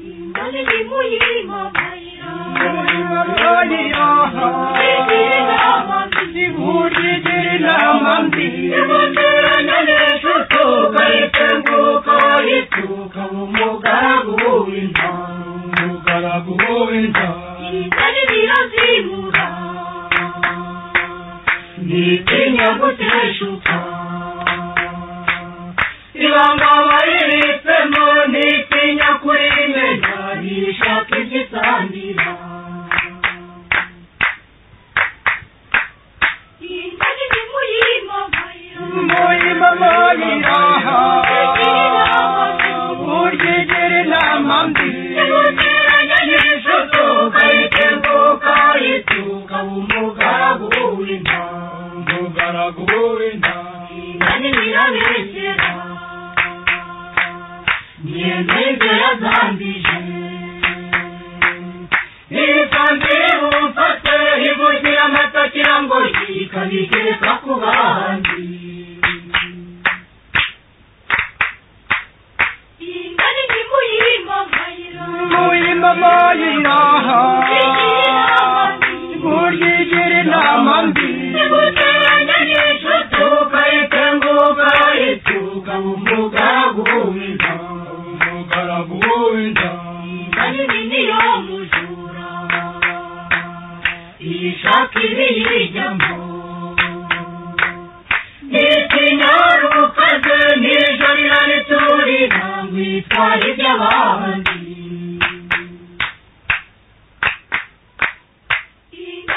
Великий моїй мамино.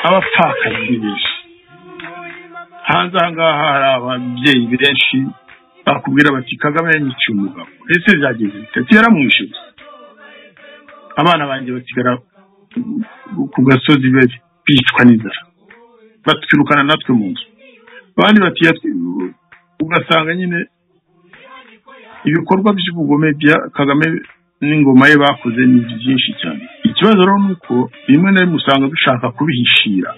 abapfakazi benshi hanze aha ngaha hari ababyeyi benshi bakubwira bati kagame yanyica umugabo ese byageze bitatu yaramwishyuye abana banjye basigara ku gasozi bicwa n'inzara batwirukana natwe mu nzu abandi bati ugasanga nyine ibikorwa by'ubugome bya kagame n'ingoma ye bakoze ni byinshi cyane ikibazo rero ni uko rimwe na rimwe usanga dushaka kubihishira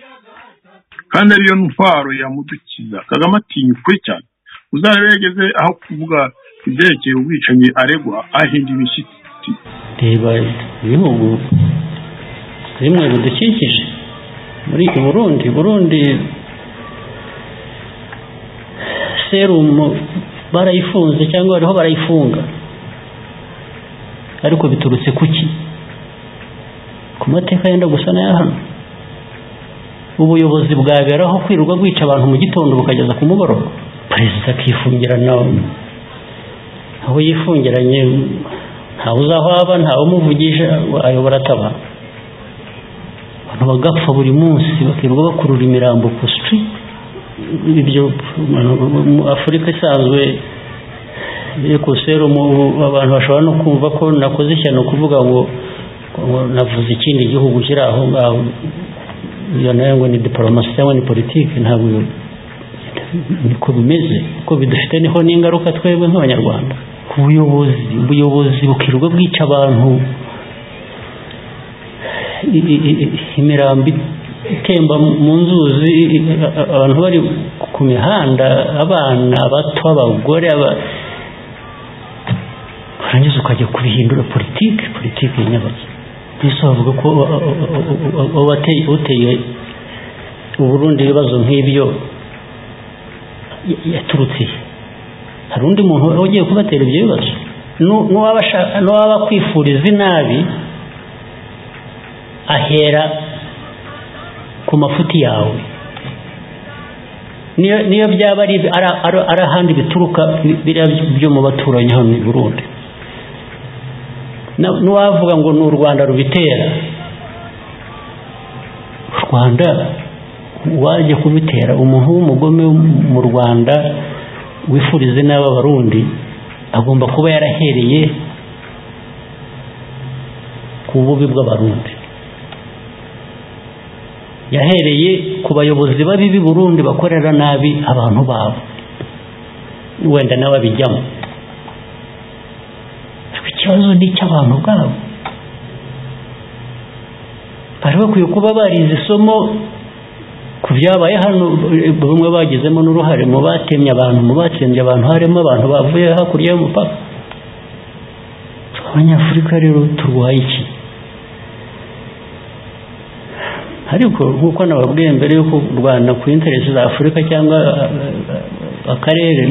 kandi ariyo ntwaro yamudukiza kagame atinya ukuri cyane uzarebe yageze aho kuvuga ibyerekeye ubwicanyi aregwa ahinda imishyitsi reba ibihugu bimwe bidukikije muri burundi burundi serumu barayifunze cyangwa bariho barayifunga ariko biturutse kuki ku mateka yenda gusa n'aya hano ubuyobozi bwaberaho kwirirwa bwica abantu mu gitondo bukageza ku mugoroba perezida akifungira nawe aho yifungiranye ntawe uzaho aba ntawe umuvugisha ayobora ataba abantu bagapfa buri munsi bakirirwa bakurura imirambo ku sitiriti ibyo afurika isanzwe ekuserumu abantu bashobora no kumva ko nakoze ishyano kuvuga ngo navuze ikindi gihugu kiri aho ngaho iyo nayo ngo ni diporomasi cyangwa ni politiki ntabwo niko bimeze kuko bidufite niho n'ingaruka twebwe nk'abanyarwanda ku buyobozi ubuyobozi bukirirwa bwica abantu imirambi itemba mu nzuzi abantu bari ku mihanda abana bato abagore warangiza ukajya kubihindura politiki politiki nyabaki mbese bavuga ko uteye uburundi ibibazo nk'ibyo yaturutse hari undi muntu ugiye kubatera ibyo bibazo n'uwaba akwifuriza inabi ahera ku mafuti yawe niyo byaba ari ahandi bituruka biriya byo mu baturanyi hano i burundi n'uwavuga ngo ni u rwanda rubitera u rwanda wajya kubitera umuntu w'umugome mu rwanda wifuriza n'aba barundi agomba kuba yarahereye ku bubi bw'abarundi yahereye ku bayobozi babi b'i burundi bakorera nabi abantu babo wenda nawe abijyamo ikibazo ni icy'abantu ubwabo bari bakwiye kuba barize isomo ku byabaye hano bamwe bagizemo n'uruhare mu batemye abantu mu batsembye abantu harimo abantu bavuye hakurya y'umupaka abanyafurika rero turwaye iki ariko nk'uko nababwiye mbere y'uko u rwanda ku interesi za afurika cyangwa eh, akarere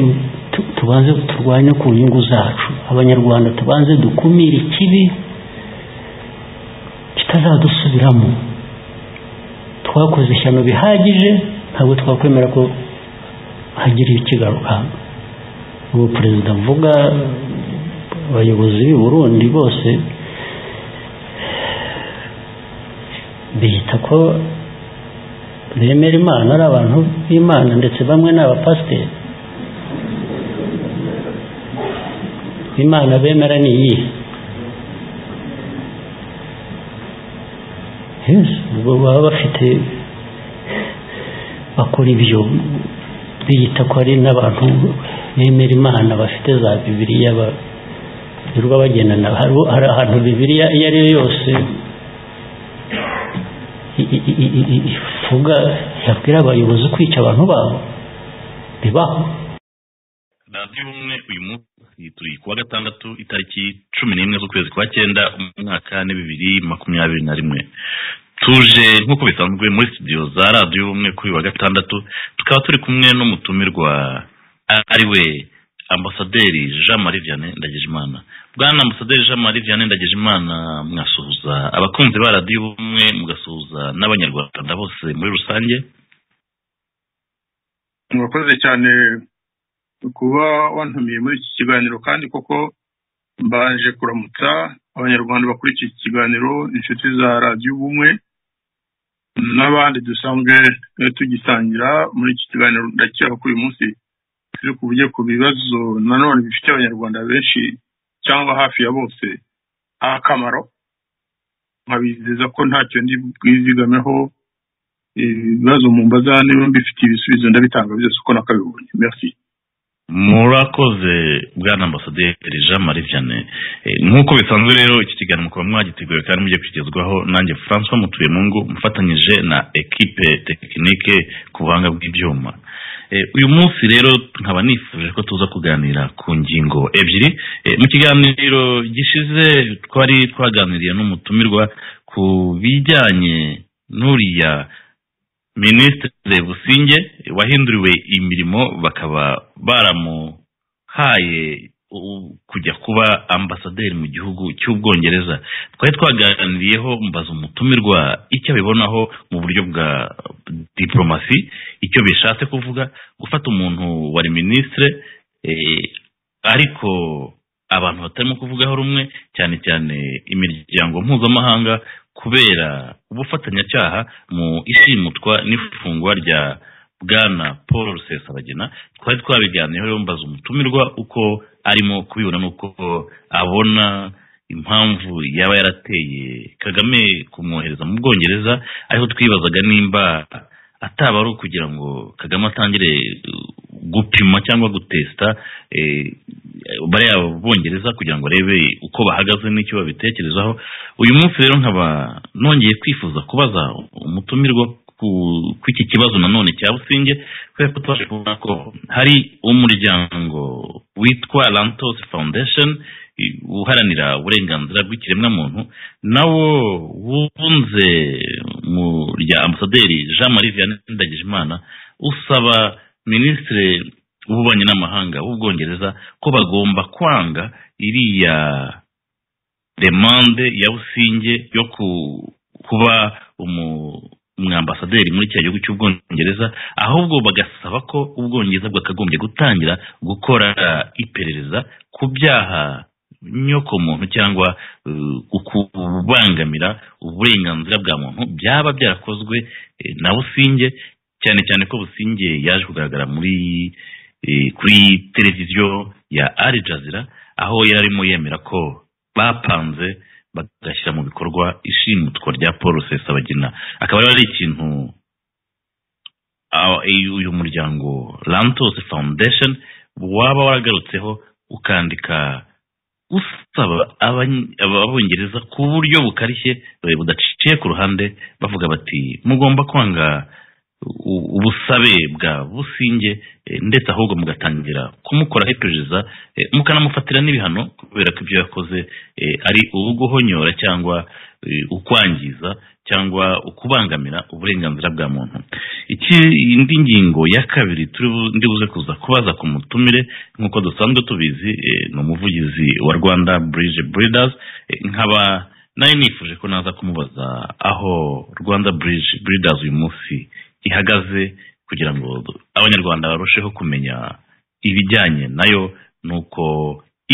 tu- tubanze turwanye ku nyungu zacu abanyarwanda tubanze dukumire ikibi kitazadusubiramo twakoze ishyano bihagije ntabwo twakwemera ko hagira ikigaruka ubu perezida mvuga abayobozi b'i burundi bose bihita ko bemera imana ari abantu b'imana ndetse bamwe ni abapasiteri imana bemera ni iyihe Yes, ubwo baba bafite bakora ibyo biyita ko ari n'abantu bemera imana bafite za bibiliya ba- birirwa bagendana Hariho- hari ahantu bibiliya iyo ari yo yose i- i- i- i- i- ivuga yabwira abayobozi kwica abantu babo bibaho radiyo ubumwe uyu munsi turi kuwa gatandatu itariki cumi n'imwe z'ukwezi kwa cyenda umwaka ni bibiri makumyabiri na rimwe tuje nk'uko bisanzwe muri studio za radiyo ubumwe kuri uyu wa gatandatu tukaba turi kumwe n'umutumirwa ariwe ambasaderi jean marie vianney ndagijimana bwana ambasaderi jean marie vianney ndagijimana mwasuhuza abakunzi ba radiyo ubumwe mugasuhuza n'abanyarwanda bose muri rusange murakoze cyane kuba wantumiye muri iki kiganiro kandi koko mbaje kuramutsa abanyarwanda bakurikiye iki kiganiro inshuti za radiyo ubumwe n'abandi dusanzwe eh, tugisangira muri iki kiganiro ndakeka ko uyu munsi turi kuvuge ku bibazo nanone bifitiye abanyarwanda benshi cyangwa hafi ya bose akamaro nkabizeza ko ntacyo ndi bwizigameho ibibazo mu mbaza niba mbifitiye ibisubizo ndabitanga byose uko nakabibonye merci murakoze bwana ambasaderi jean marie vianney Eh, nk'uko bisanzwe rero iki kiganiro mukaba mwagiteguye kandi mujye kugezwaho nanjye francois mutuye mungu mufatanyije na ekipe tekinike ku buhanga bw'ibyuma Eh, uyu munsi rero nkaba nifuje ko tuza kuganira ku ngingo ebyiri Eh, mu kiganiro gishize twari twaganiriye n'umutumirwa ku bijyanye n'uriya minisitiri businge wahinduriwe imirimo bakaba baramuhaye u- kujya kuba ambasaderi mu gihugu cy'ubwongereza twari twaganiriyeho mbaza umutumirwa icyo abibonaho mu buryo bwa diporomasi icyo bishatse kuvuga gufata umuntu wari minisitire eh, ariko abantu batarimo kuvugaho rumwe cyane cyane imiryango mpuzamahanga kubera ubufatanyacyaha mu ishimutwa n'ifungwa rya bwana paul rusesabagina twari twabiganiyeho rero mbaza umutumirwa uko arimo kubibona n'uko abona impamvu yaba yarateye kagame kumwohereza mu bwongereza ariho twibazaga nimba ataba ari ukugira ngo kagame atangire uh, gupima cyangwa gutesita eh, bariya bongereza kugira ngo arebe uko bahagaze n'icyo babitekerezaho uyu munsi rero nkaba nongeye kwifuza kubaza umutumirwa ku- ku iki kibazo nanone cya businge kubera ko twaje kubona ko hari umuryango witwa lantos foundation i- uharanira uburenganzira bw'ikiremwamuntu nawo wunze mu rya ambasaderi jean marie vianney ndagijimana usaba minisitiri w'ububanyi n'amahanga w'ubwongereza ko bagomba kwanga iriya demande ya businge yo ku- kuba umu- umwambasaderi muri cya gihugu cy'ubwongereza ahubwo bagasaba ko ubwongereza bwakagombye gutangira gukora iperereza ku byaha nyokomuntu cyangwa uh, kubangamira uburenganzira bwa muntu byaba byarakozwe eh, na businge cyane cyane ko businge yaje kugaragara muri eh, kuri televiziyo ya Al Jazeera aho yari arimo yemera ko bapanze bagashyira mu bikorwa ishimutwa rya paul rusesabagina akaba rero ari ikintu aho- iyo uyu muryango lantos foundation waba waragarutseho ukandika usaba abany- aba- abongereza ku buryo bukarishye eh, budaciye ku ruhande bavuga bati mugomba kwanga u- ubusabe bwa businge eh, ndetse ahubwo mugatangira kumukoraho iperereza eh, mukanamufatira n'ibihano kubera ko ibyo yakoze eh, ari uguhonyora cyangwa eh, ukwangiza cyangwa ukubangamira uburenganzira bwa muntu iki indi ngingo ya kabiri turi bu- ndi buze kuza kubaza ku mutumire nk'uko dusanzwe tubizi eh, ni umuvugizi wa rwanda burije buridazi nkaba nayo nifuje ko naza kumubaza aho rwanda burije buridazi uyu munsi ihagaze kugira ngo abanyarwanda barusheho kumenya ibijyanye nayo nuko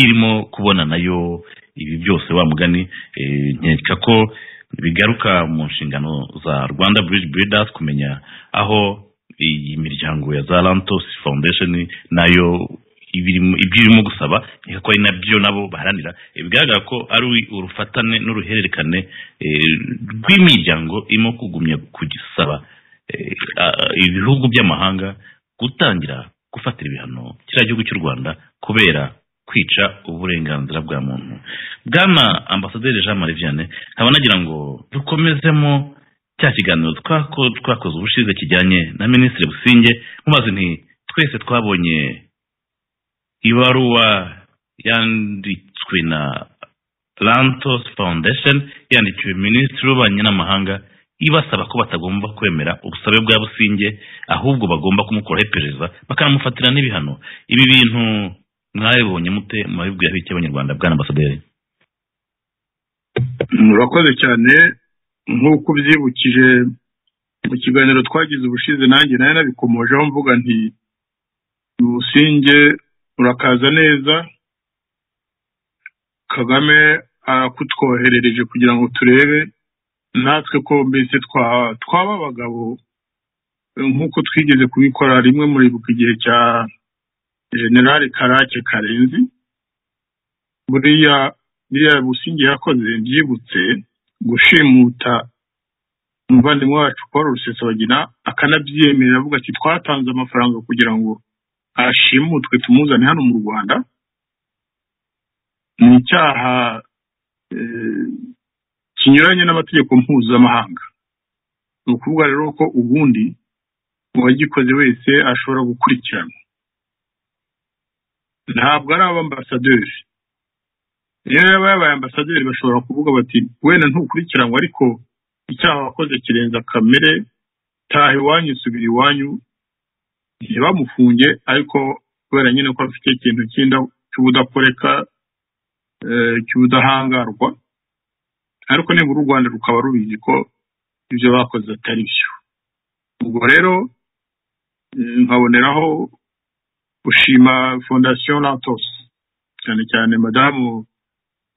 irimo kubona nayo ibi byose wa mugani eh, nkeka ko bigaruka mu nshingano za rwanda bridge builders kumenya aho iyi miryango ya za lantos foundation nayo ibirimo- ibyo irimo gusaba nkeka ko ari nabyo nabo baharanira Eh, bigaragara ko ari urufatane n'uruhererekane eh, rw'imiryango irimo kugumya kugisaba eh, ah, ibihugu by'amahanga gutangira gufatira ibihano kiriya gihugu cy'u rwanda kubera kwica uburenganzira bwa muntu bwana ambasaderi jean marie vianney nkaba nagira ngo dukomezemo cya kiganiro twako- twakoze ubushize kijyanye na minisitiri businge mumaze nti twese twabonye ibaruwa yanditswe na lantos foundation yandikiwe minisitiri w'ububanyi n'amahanga ibasaba ko batagomba kwemera ubusabe bwa businge ahubwo bagomba kumukuraho iperereza bakanamufatira n'ibihano ibi bintu mwabibonye mute mwabibwiraho iki abanyarwanda bwana ambasaderi murakoze cyane nk'uko ubyibukije mu kiganiro twagize ubushize nanjye nayo nabikomojeho mvuga nti ubusinge urakaza neza kagame arakutwoherereje kugira ngo turebe natwe ko mbese twa- twaba abagabo nk'uko twigeze kubikora rimwe muribuka igihe cya generale karake karenzi buriya biriya busingi yakoze byibutse gushimuta umuvandimwe wacu paul rusesabagina akanabyemera avuga ati twatanze amafaranga kugira ngo ashimutwe tumuzane hano mu rwanda ni icyaha eh, kinyuranye n'amategeko mpuzamahanga ni ukuvuga rero ko ubundi uwagikoze wese ashobora gukurikiranwa ntabwo ari abambasaderi rero yaba yabaye ambasaderi bashobora kuvuga bati wenda ntukurikiranwe ariko icyaha wakoze kirenza kamere taha iwanyu subira iwanyu ntibamufunge ariko kubera nyine ko afite ikintu cy'inda cy'ubudakoreka eh, cy'ubudahangarwa ariko nibura u rwanda rukaba rubizi ko ibyo bakoze atari byo ubwo rero eh, nkaboneraho gushima fondasiyo lantos cyane cyane madamu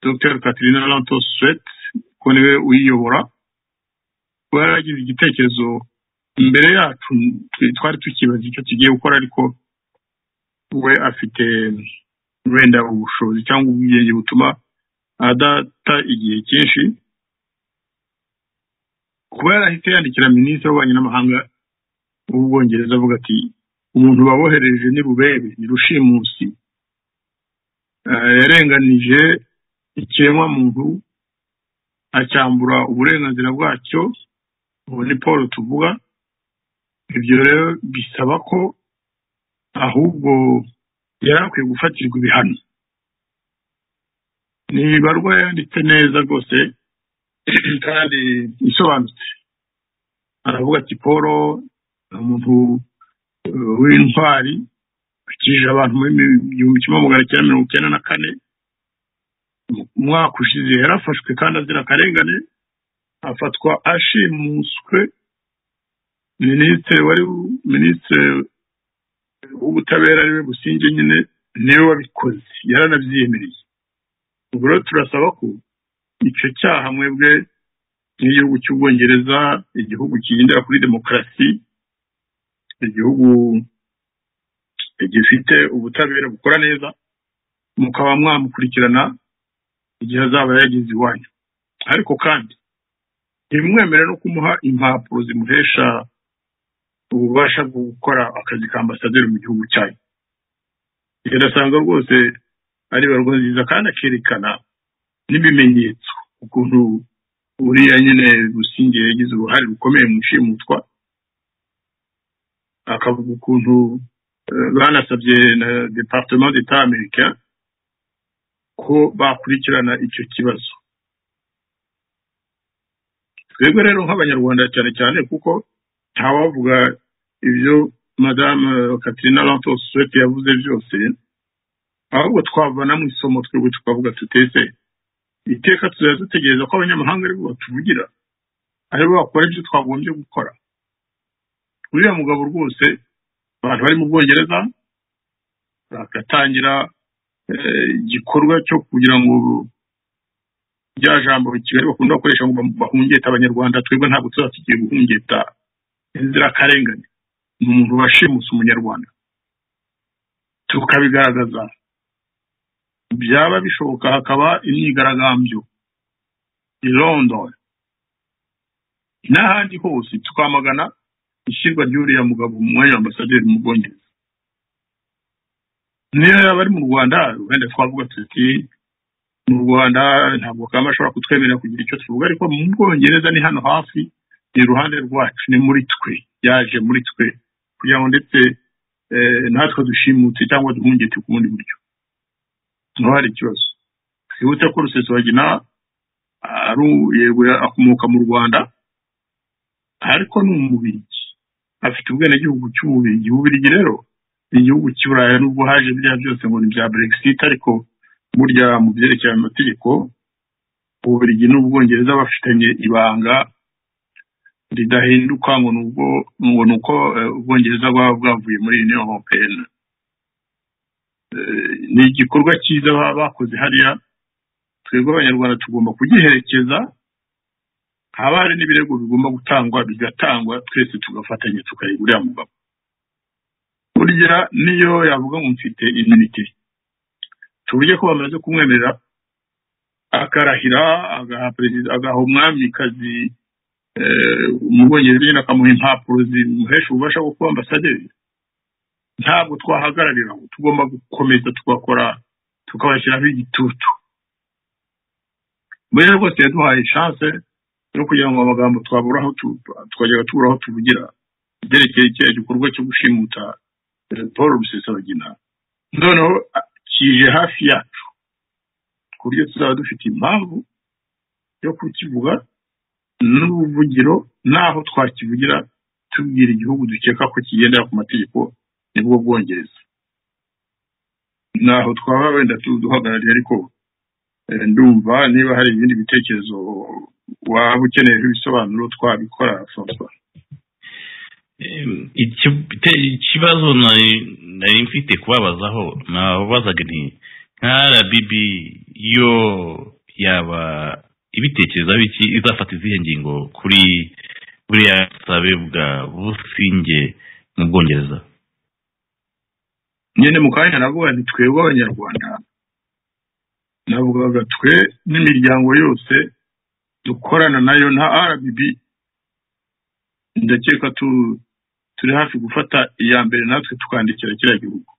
Dr Catherine Lantos Sweat ko niwe uyiyobora kuba yaragize igitekerezo imbere yacu twe twari tukibaza icyo tugiye gukora ariko we afite wenda ubushobozi cyangwa ubwenge butuma adata igihe cyinshi kuba yarahise yandikira minisitiri w'ububanyi n'amahanga w'ubwongereza avuga ati umuntu babohereje ni rubebe ni rushimusi Eh, yarenganije ikiremwamuntu acyambura uburenganzira bwacyo ubu ni paul tuvuga ibyo rero bisaba ko ahubwo yari akwiye gufatirwa ibihano ni ibarwa yanditse neza rwose kandi isobanutse aravuga ati paul ni umuntu eh, w'intwari akijije abantu muri igihumbi kimwe magana cyenda mirongo icyenda na kane umwaka ushize yarafashwe kandi azira akarengane afatwa ashimuswe minisitiri wari minisitiri w'ubutabera ariwe businge nyine niwe wabikoze yaranabyiyemereye ubwo rero turasaba ko icyo cyaha mwebwe nk'igihugu cy'ubwongereza igihugu kigendera kuri demokarasi igihugu gifite ubutabera bukora neza mukaba mwamukurikirana igihe azaba yageze iwanyu ariko kandi ntibimwemere no kumuha impapuro zimuhesha ububasha bwo gukora akazi ka ambasaderi mu gihugu cyayo irasanga rwose ari barwa nziza kandi akerekana n'ibimenyetso ukuntu uriya nyine rusinge yagize uruhare rukomeye mu ishimutwa akavuga ukuntu eh, banasabye na departement d'etat américain ko bakurikirana icyo kibazo twebwe rero nk'abanyarwanda cyane cyane kuko ntawavuga ibyo madamu katrina lantos suwete yavuze byose ahubwo twavanamo isomo twebwe tukavuga tuteze iteka tuzajya dutegereza ko abanyamahanga aribo batuvugira aribo bakora ibyo twagombye gukora uriya mugabo rwose abantu bari mu bwongereza bagatangira igikorwa cyo kugira ngo rya jambo kigali bakunda gukoresha ngo bahungete abanyarwanda twebwe ntabwo tuba tugiye guhungeta inzirakarengane ni umuntu washimusa umunyarwanda tukabigaragaza byaba bishoboka hakaba imyigaragambyo i london n'ahandi hose tukamagana ishyirwa ry'uriya mugabo mu mwanya ambasaderi mu bwongereza niyo yaba ari mu rwanda wenda twavuga tuti mu rwanda ntabwo kaba bashobora kutwemerera kugira icyo tuvuga ariko mu bwongereza ni hano hafi ni iruhande rwacu ni muri twe yaje muri twe kugira ngo ndetse natwe dushimutse cyangwa duhungete ku bundi buryo niho hari ikibazo twibutse ko rusesabagina yego akomoka mu rwanda ariko ni umubirigi afite ubwenegihugu cy'umubirigi ububirigi rero ni igihugu cy'uburayi nubwo haje biriya byose ngo ni bya brexit ariko burya mu byerekeye amategeko ububirigi n'ubwongereza bafitanye ibanga ridahinduka ngo ni uko ubwongereza buba bwavuye muri union européenne ni igikorwa cyiza baba bakoze hariya twebwe abanyarwanda tugomba kugiherekeza haba hari n'ibirego bigomba gutangwa bigatangwa twese tugafatanya tukareba uriya mugabo burya niyo yavuga ngo mfite immunity tuburyo ko bamaze kumwemerera akarahira agaha umwamikazi mu bwongereza nyine akamuha impapuro zimuhesha ububasha bwo kuba ambasaderi ntabwo twahagararira ngo tugomba gukomeza tugakora tukabashyiraho igitutu mbere rwose yaduhaye chance yo kugira ngo amagambo twaburaho twajyaga tuburaho tuvugira ibyerekeye icya gikorwa cyo gushimuta paul rusesabagina noneho kije hafi yacu ku buryo tuzaba dufite impamvu yo kukivuga n'ubuvugiro n'aho twakivugira tubwira igihugu dukeka ko kigendera ku mategeko nibwo bwongereza n'aho twaba wenda duhagarariye ariko ndumva niba hari ibindi bitekerezo waba ukeneye ibisobanuro twabikora francois ikibazo nari mfite kubabazaho nababazaga nti nka rbb yo yaba ibitekerezo biki izafata izihe ngingo kuri buriya busabe bwa businge mu bwongereza nyine mu kanya navuga nti twebwe abanyarwanda navugaga twe n'imiryango yose dukorana nayo nta rbb ndakeka turi hafi gufata iya mbere natwe tukandikira kiriya gihugu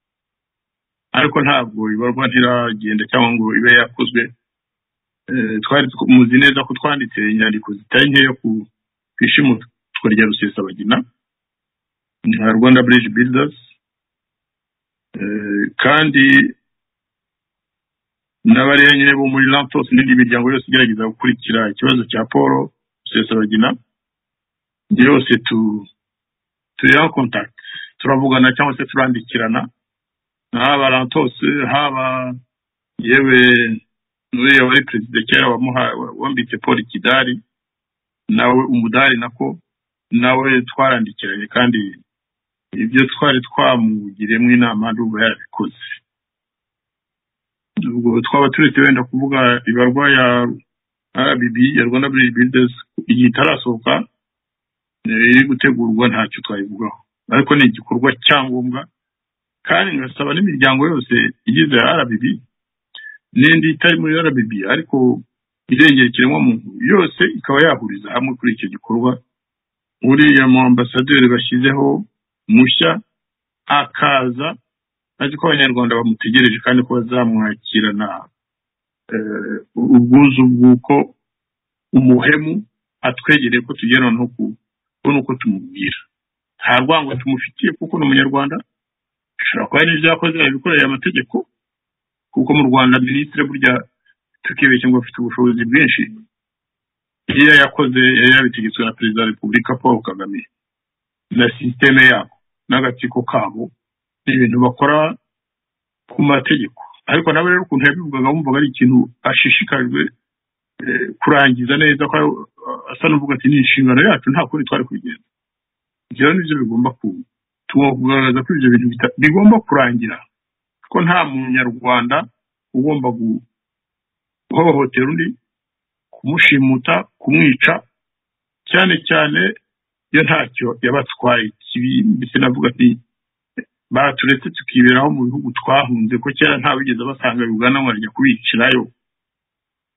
ariko ntabwo ibarwa ntiragenda cyangwa ngo ibe yakozwe twari muzi neza ko twanditse inyandiko zitari nkeya ku ishimutwa rya rusesabagina nka rwanda bridge builders kandi n'abariya nyine bo muri lantos n'indi miryango yose igerageza gukurikira ikibazo cya paul rusesabagina yose turiho contact turavugana cyangwa se turandikirana haba lantos haba yewe uriya wari perezida kera wambitse paul kidari nawe umudari nako nawe twarandikiranye kandi ibyo twari twamugiriyemo inama ndumva yarabikoze ubwo twaba turetse wenda kuvuga ibarwa ya rbb ya rwanda bridge builders igihe itarasohoka iri gutegurwa ntacyo twayivugaho ariko ni igikorwa cyangombwa kandi ngasaba n'imiryango yose igize rbb n'indi itari muri rbb ariko irengera ikiremwamuntu yose ikaba yahuriza hamwe kuri icyo gikorwa uriya mu ambasaderi bashyizeho mushya akaza azi ko abanyarwanda bamutegereje kandi ko bazamwakirana ubwuzu bw'uko umuhemu atwegereye ko tugera no kubona uko tumubwira nta rwango tumufitiye kuko ni umunyarwanda ashobora kuba n'ibyo yakoze yabikoreye amategeko kuko mu rwanda minisitiri burya tukibeshya ngo afite ubushobozi bwinshi iyo yakoze yari yabitegetswe na perezida wa repubulika paul kagame na sisiteme yabo n'agatsiko kabo ni ibintu bakora ku mategeko ariko nawe rero ukuntu yabivugaga wumvaga ari ikintu ashishikajwe eh, kurangiza neza ko asa n'uvuga ati ni inshingano yacu nta kundi twari kugenda ibyo nibyo bigomba kuba tugomba kugaragaza ko ibyo bintu bita- bigomba kurangira ko nta munyarwanda ugomba guhohotera undi kumushimuta kumwica cyane cyane iyo ntacyo yabatwaye kibi ndetse navuga ati baturetse tukiberaho mu bihugu twahunze ko kera nta wigeze basanga ugana ngo ajya kubicirayo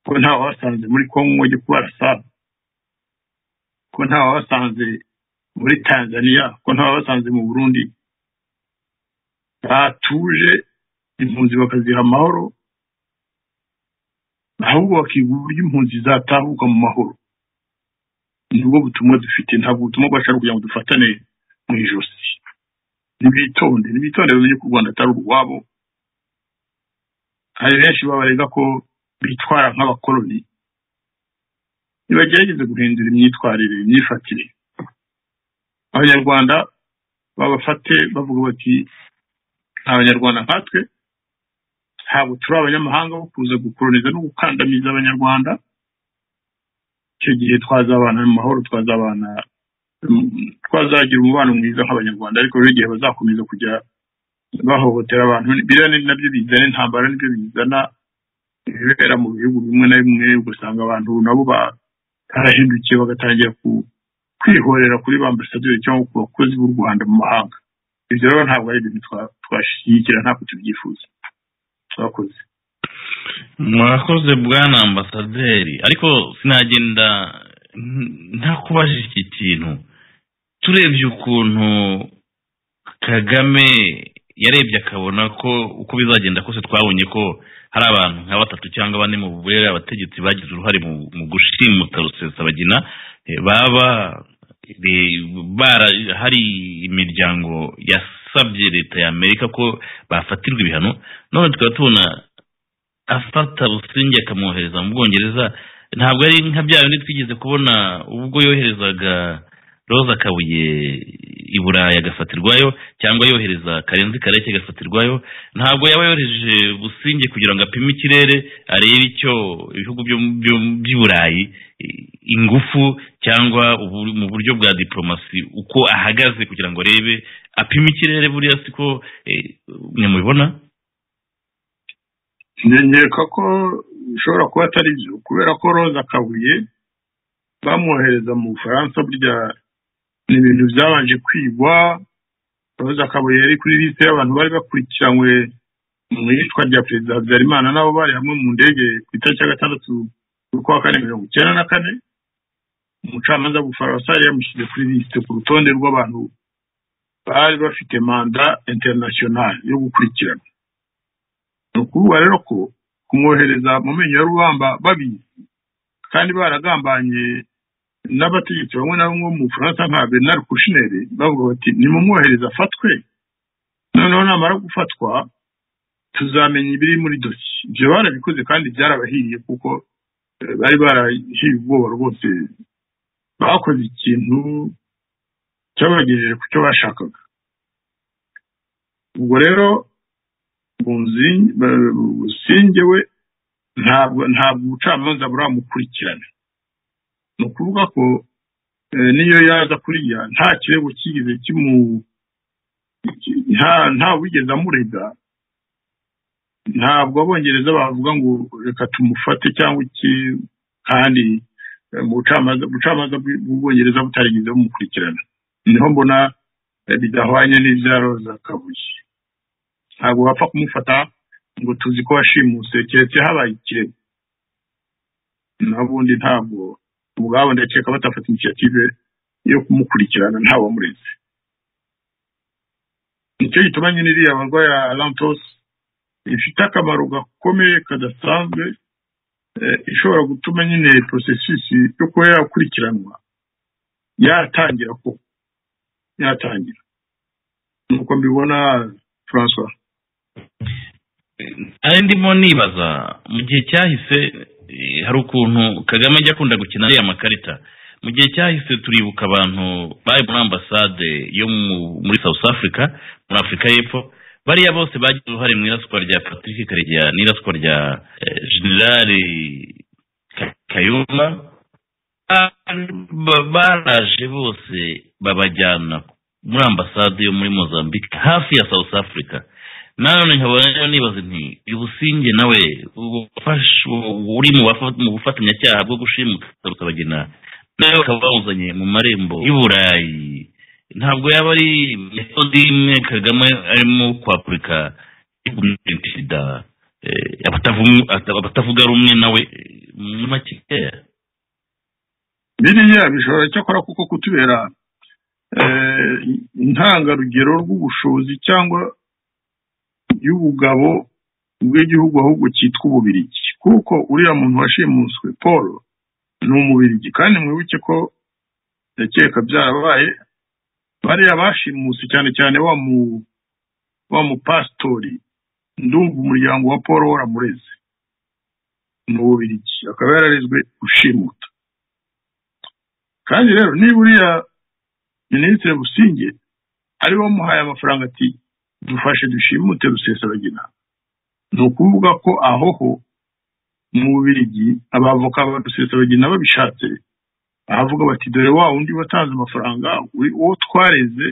ko nta wabasanze muri kongo ngo ajye kubarasaba ko nta wabasanze muri tanzania ko nta wabasanze mu burundi batuje impunzi bakaziha amahoro ahubwo bakiga uburyo impunzi zatahuka mu mahoro ni bwo butumwa dufite ntabwo ubutumwa bwacu ari ukugira ngo dufatane mu ijosi nibitonde nibitonde bamenye ko u rwanda atari urwabo hari benshi babarega ko bitwara nk'abakoloni nibagerageze guhindura imyitwarire imyifatire abanyarwanda babafate bavuga bati nta banyarwanda nkatwe ntabwo turi abanyamahanga bo kuza gukoroniza no gukandamiza abanyarwanda icyo gihe twazabana mu mahoro twazabana mm, twazagira umubano mwiza nk'abanyarwanda ariko rero igihe bazakomeza kujya bahohotera abantu biriya ni nabyo bizana intambara nibyo bizana ibibera mu bihugu bimwe na bimwe ugasanga abantu nabo barahindukiye bagatangira ku- kwihorera kuri ba ambasaderi cyangwa ku bakozi b'u rwanda mu mahanga ibyo rero ntabwo ari ibintu twa- twashyigikira ntabwo tubyifuza twakoze mwakoze bwana ambasaderi ariko sinagenda nta- ntakubajije iki kintu turebye ukuntu kagame yarebye akabona ko uko bizagenda kose twabonye ko hari abantu nka batatu cyangwa bane mu bubere abategetsi bagize uruhare mu mu gushimuta rusesabagina eh, baba eh, bara hari imiryango yasabye leta y'amerika ko bafatirwa ibihano none tukaba tubona afata busingye akamwohereza mu bwongereza ntabwo ari nka bya bindi twigeze kubona ubwo yoherezaga roza kabuye i burayi agafatirwayo cyangwa yohereza karenzi kareke agafatirwayo ntabwo yaba yohereje businge kugira ngo apime ikirere arebe icyo ibihugu byo- byo- by'i burayi i- ingufu cyangwa ubu- mu buryo bwa diplomasi uko ahagaze kugira ngo arebe apime ikirere buriya siko nyamubibona nkeka ko bishobora kuba atari byo kubera ko roza kabuye bamwohereza mu bufaransa burya ni ibintu byabanje kwigwa roza kabuye yari kuri lisite y'abantu bari bakurikiranywe mu iyicwa rya perezida habyarimana nabo bari hamwe mu ndege ku itariki ya gatandatu z'ukwa kane mirongo icyenda na kane umucamanza w'ubufaransa yari yamushyize kuri lisite ku rutonde rw'abantu bari bafite manda interinasiyonali yo gukurikirana ni ukuvuga rero ko kumwohereza mu menyo ya rubamba babizi kandi baragambanye n'abategetsi bamwe na bamwe bo mu bufaransa nka bernard kushineri bavuga bati nimumwohereze afatwe noneho namara gufatwa tuzamenya ibiri muri dosiye ibyo barabikoze kandi byarabahiriye kuko eh, bari barahiye ubwoba rwose bakoze ikintu cyabagejeje ku cyo bashakaga ubwo rero Bunzi- ba- businge we ntabwo ntabwo ubucamanza buramukurikirana ni ukuvuga ko eh, niyo yaza kuriya nta kirego kigeze kimu ki- nta nta wigeze amurega ntabwo abongereza bavuga ngo reka tumufate cyangwa iki kandi eh, mu bucamanza ubucamanza bw'i- bw'ubwongereza butarigeze bumukurikirana niho mbona eh, bidahwanye n'ibya roza kabuye ntabwo wapfa kumufata ngo tuzi ko washimuse keretse habaye ikirego n'ubundi ntabwo ubwabo ndakeka batafata initiyative yo kumukurikirana ntawe wamureze nicyo gituma nyine iriya barwayi ya lantos ifite akamaro gakomeye kadasanzwe eh, ishobora gutuma nyine porosesisi yo kuba yakurikiranwa yatangira ko yatangira nuko mbibona francois ari ndimo nibaza mu gihe cyahise Eh, hari ukuntu kagame ajya akunda gukina ariya makarita mu gihe cyahise turibuka abantu bari muri ambasade yo mu- muri south africa muri afurika y'epfo bariya bose bagize uruhare mu iraswa rya patrick karegeya n'iraswa rya eh, generali Ka- kayumba Ba- ba- baraje bose babajyana muri ambasade yo muri mozambique hafi ya south africa nanone nkaba rero nibaza nti uyu businge nawe ubufasha- uri mu bafa- mu bufatanyacyaha bwo gushimuta rukabagena nawe bakaba bawuzanye mu marembo y'u burayi ntabwo yaba ari metode imwe kagame arimo kwapurika yo kumwirinda sida eh, abatavu- ata- abatavuga rumwe nawe eh, muri make biriya bishobora cyakora kuko kutubera eh, intangarugero rw'ubushobozi cyangwa y'ubugabo bw'igihugu ahubwo cyitwa ububirigi kuko uriya muntu washimuswe paul ni umubirigi kandi mwibuke ko ndakeka byarabaye bariya bashimuse cyane cyane wa mu wa mupasitori ndumva umuryango wa paul waramureze ni ububirigi akaba yararezwe ushimuta kandi rero niba uriya minisitiri businge ari we wamuhaye amafaranga ati dufashe dushimute rusesabagina ni ukuvuga ko aho ho mu bubirigi abavoka ba rusesabagina babishatse bahavuga bati dore wa wundi watanze amafaranga uri- uwo twareze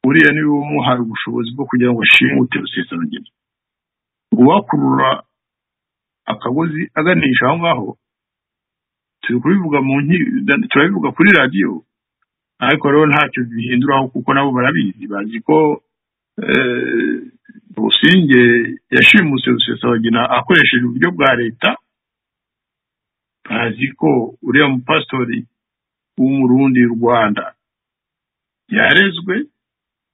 uriya niwe wamuhaye ubushobozi bwo kugira ngo ashimute rusesabagina uwakurura akagozi aganisha aho ngaho turi kubivuga mu nki- turabivuga kuri radiyo ariko rero ntacyo bihinduraho kuko nabo barabizi bazi ko eh, businge yashimuse rusesabagina akoresheje uburyo bwa leta bazi ko uriya mupasitori w'umurundi rwanda yarezwe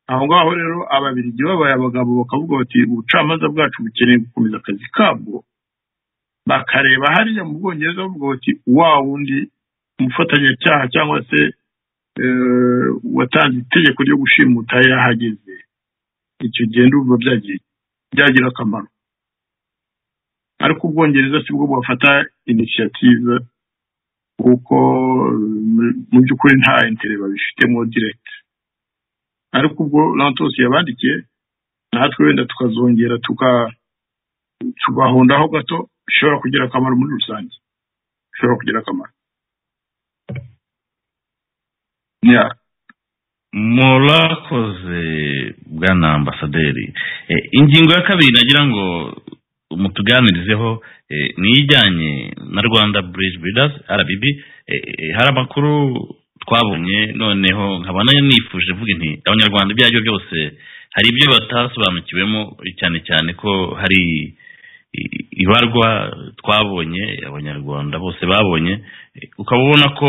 aho ngaho rero ababirigi babaye abagabo bakavuga bati ubucamanza bwacu bukeneye gukomeza akazi kabwo bakareba hariya mu bwongereza bavuga bati wa wundi umufatanyacyaha cyangwa se eh, watanze itegeko ryo gushimuta yarahageze icyo gihe ndumva byagiye- byagira akamaro ariko ubwongereza si bwo bwafata inisiyative kuko eh, mu- mu by'ukuri nta intere babifitemo diregiti ariko ubwo lantos yabandikiye natwe wenda tukazongera tuka tugahondaho gato bishobora kugira akamaro muri rusange bishobora kugira akamaro ya murakoze bwana ambasaderi Eh, ingingo ya kabiri nagira ngo mutuganirizeho eh, ni ijyanye na rwanda bridge builders rbb Eh, eh, hari amakuru twabonye noneho nkaba nayo nifuje vuga nti abanyarwanda ibyo ari byo byose hari ibyo batasobanukiwemo cyane cyane ko hari i- ibarwa twabonye abanyarwanda bose babonye Eh, ukaba ubona ko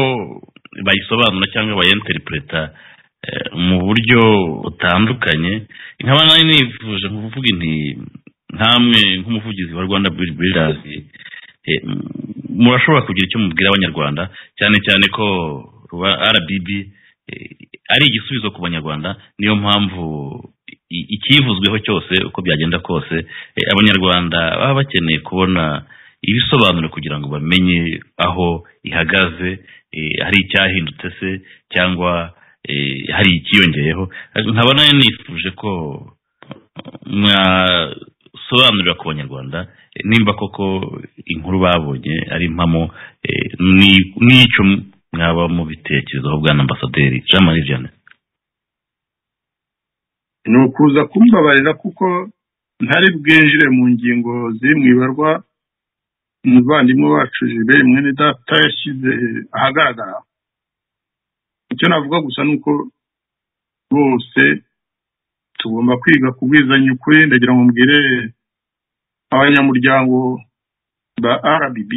bayisobanura cyangwa bayenterintereta eh, mu buryo butandukanye nkaba nari nifuje kuvuga inti nkamwe nk'umuvugizi wa rwanda Build Builders, eh, m- murashobora kugira icyo mubwira abanyarwanda cyane cyane ko ruba- rbb eh, ari igisubizo ku banyarwanda niyo mpamvu i- ikivuzweho cyose uko byagenda kose eh, abanyarwanda baba bakeneye kubona ibisobanuro kugira ngo bamenye aho ihagaze eh, hari icyahindutse se cyangwa eh, hari ikiyongeyeho nkaba nayo nifuje ko mwasobanurira ku banyarwanda eh, nimba koko inkuru babonye ari impamo eh, ni- n'icyo mwaba mubitekerezaho bwana ambasaderi jean marie vianney ni ukuza kumbabarira kuko ntari bwinjire mu ngingo ziri mu ibarwa umuvandimwe wacu jiberi mwene data yashyize ahagaragara icyo navuga gusa ni uko bose tugomba kwiga kubwizanya ukuri ndagira ngo mbwire abanyamuryango ba rbb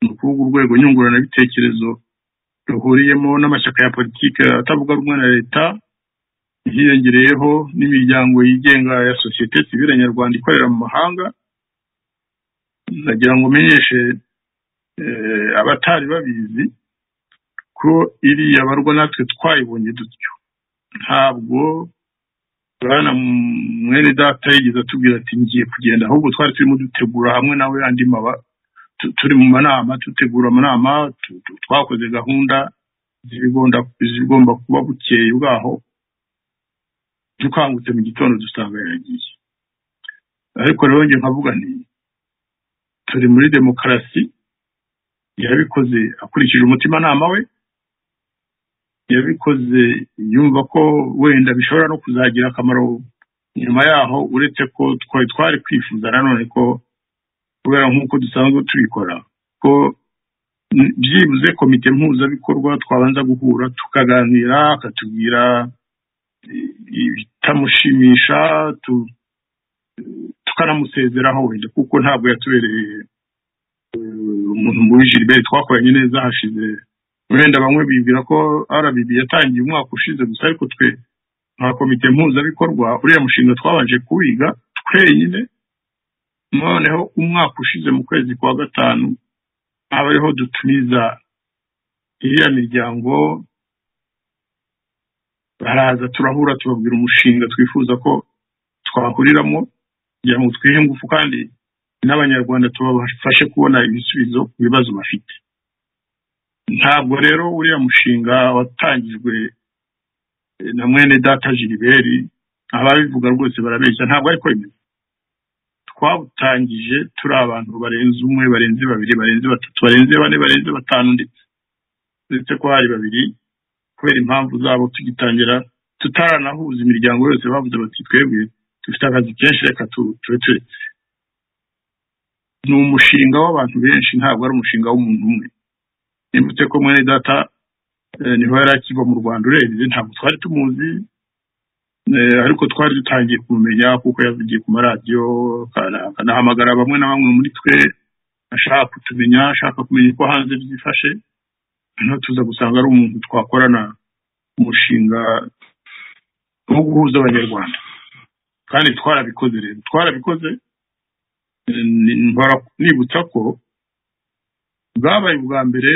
ni ukuvuga urwego nyunguranabitekerezo ruhuriyemo n'amashyaka ya politiki atavuga rumwe na leta hiyongereyeho n'imiryango yigenga ya sosiyete sivile nyarwanda ikorera mu mahanga ndagira ngo menyeshe eh, abatari babizi ko iriya barwa natwe twayibonye dutyo ntabwo bwana mwene data yigeze atubwira ati ngiye kugenda ahubwo twari turimo dutegura hamwe nawe andi maba tu- turi mu manama dutegura amanama tu- tu- twakoze gahunda zibigomba zigomba kuba bukeye bwaho dukangutse mu gitondo dusanga yaragiye ariko rero njye nkavuga nti turi muri demokarasi yabikoze akurikije umutimanama we yabikoze yumva ko wenda bishobora no kuzagira akamaro nyuma yaho uretse ko twari twari kwifuza nanone ko kubera nk'uko dusanzwe tubikora ko n- byibuze komite mpuzabikorwa twabanza guhura tukaganira akatubwira i- ibitamushimisha tu- tukanamusezeraho wenda kuko ntabwo yatubereye eh, umuntu muri gilbert twakoranye neza hashize wenda bamwe bibwira ko rbb yatangiye umwaka ushize gusa ariko twe nka komite mpuzabikorwa uriya mushinga twabanje kuwiga twenyine noneho umwaka ushize mu kwezi kwa gatanu aba ariho dutumiza iriya miryango baraza turahura tubabwira umushinga twifuza ko twahuriramo kugira ngo twihe ingufu kandi n'abanyarwanda tubafashe kubona ibisubizo ku bibazo bafite ntabwo rero uriya mushinga watangijwe eh, na mwene data giliberi ababivuga rwose barabeshya ntabwo ariko bimeze twawutangije turi abantu barenze umwe barenze babiri barenze batatu barenze bane barenze batanu ndetse uretse ko hari babiri kubera impamvu zabo tugitangira tutaranahuza imiryango yose bavuze bati twebwe dufite akazi kenshi reka tu- tube turetse ni umushinga w'abantu benshi ntabwo ari umushinga w'umuntu umwe nibutse ko mwene data eh, niho yari akiva mu rwanda urebye ntabwo twari tumuzi Eh, ariko twari dutangiye kumumenya kuko yavugiye ku maradiyo akana- akanahamagara bamwe na bamwe muri twe ashaka kutumenya ashaka kumenya uko hanze byifashe noneho tuza gusanga ari umuntu twakorana umushinga wo guhuza abanyarwanda kandi twarabikoze rero twarabikoze eh, ni- mpora nibutsa ko bwabaye ubwa mbere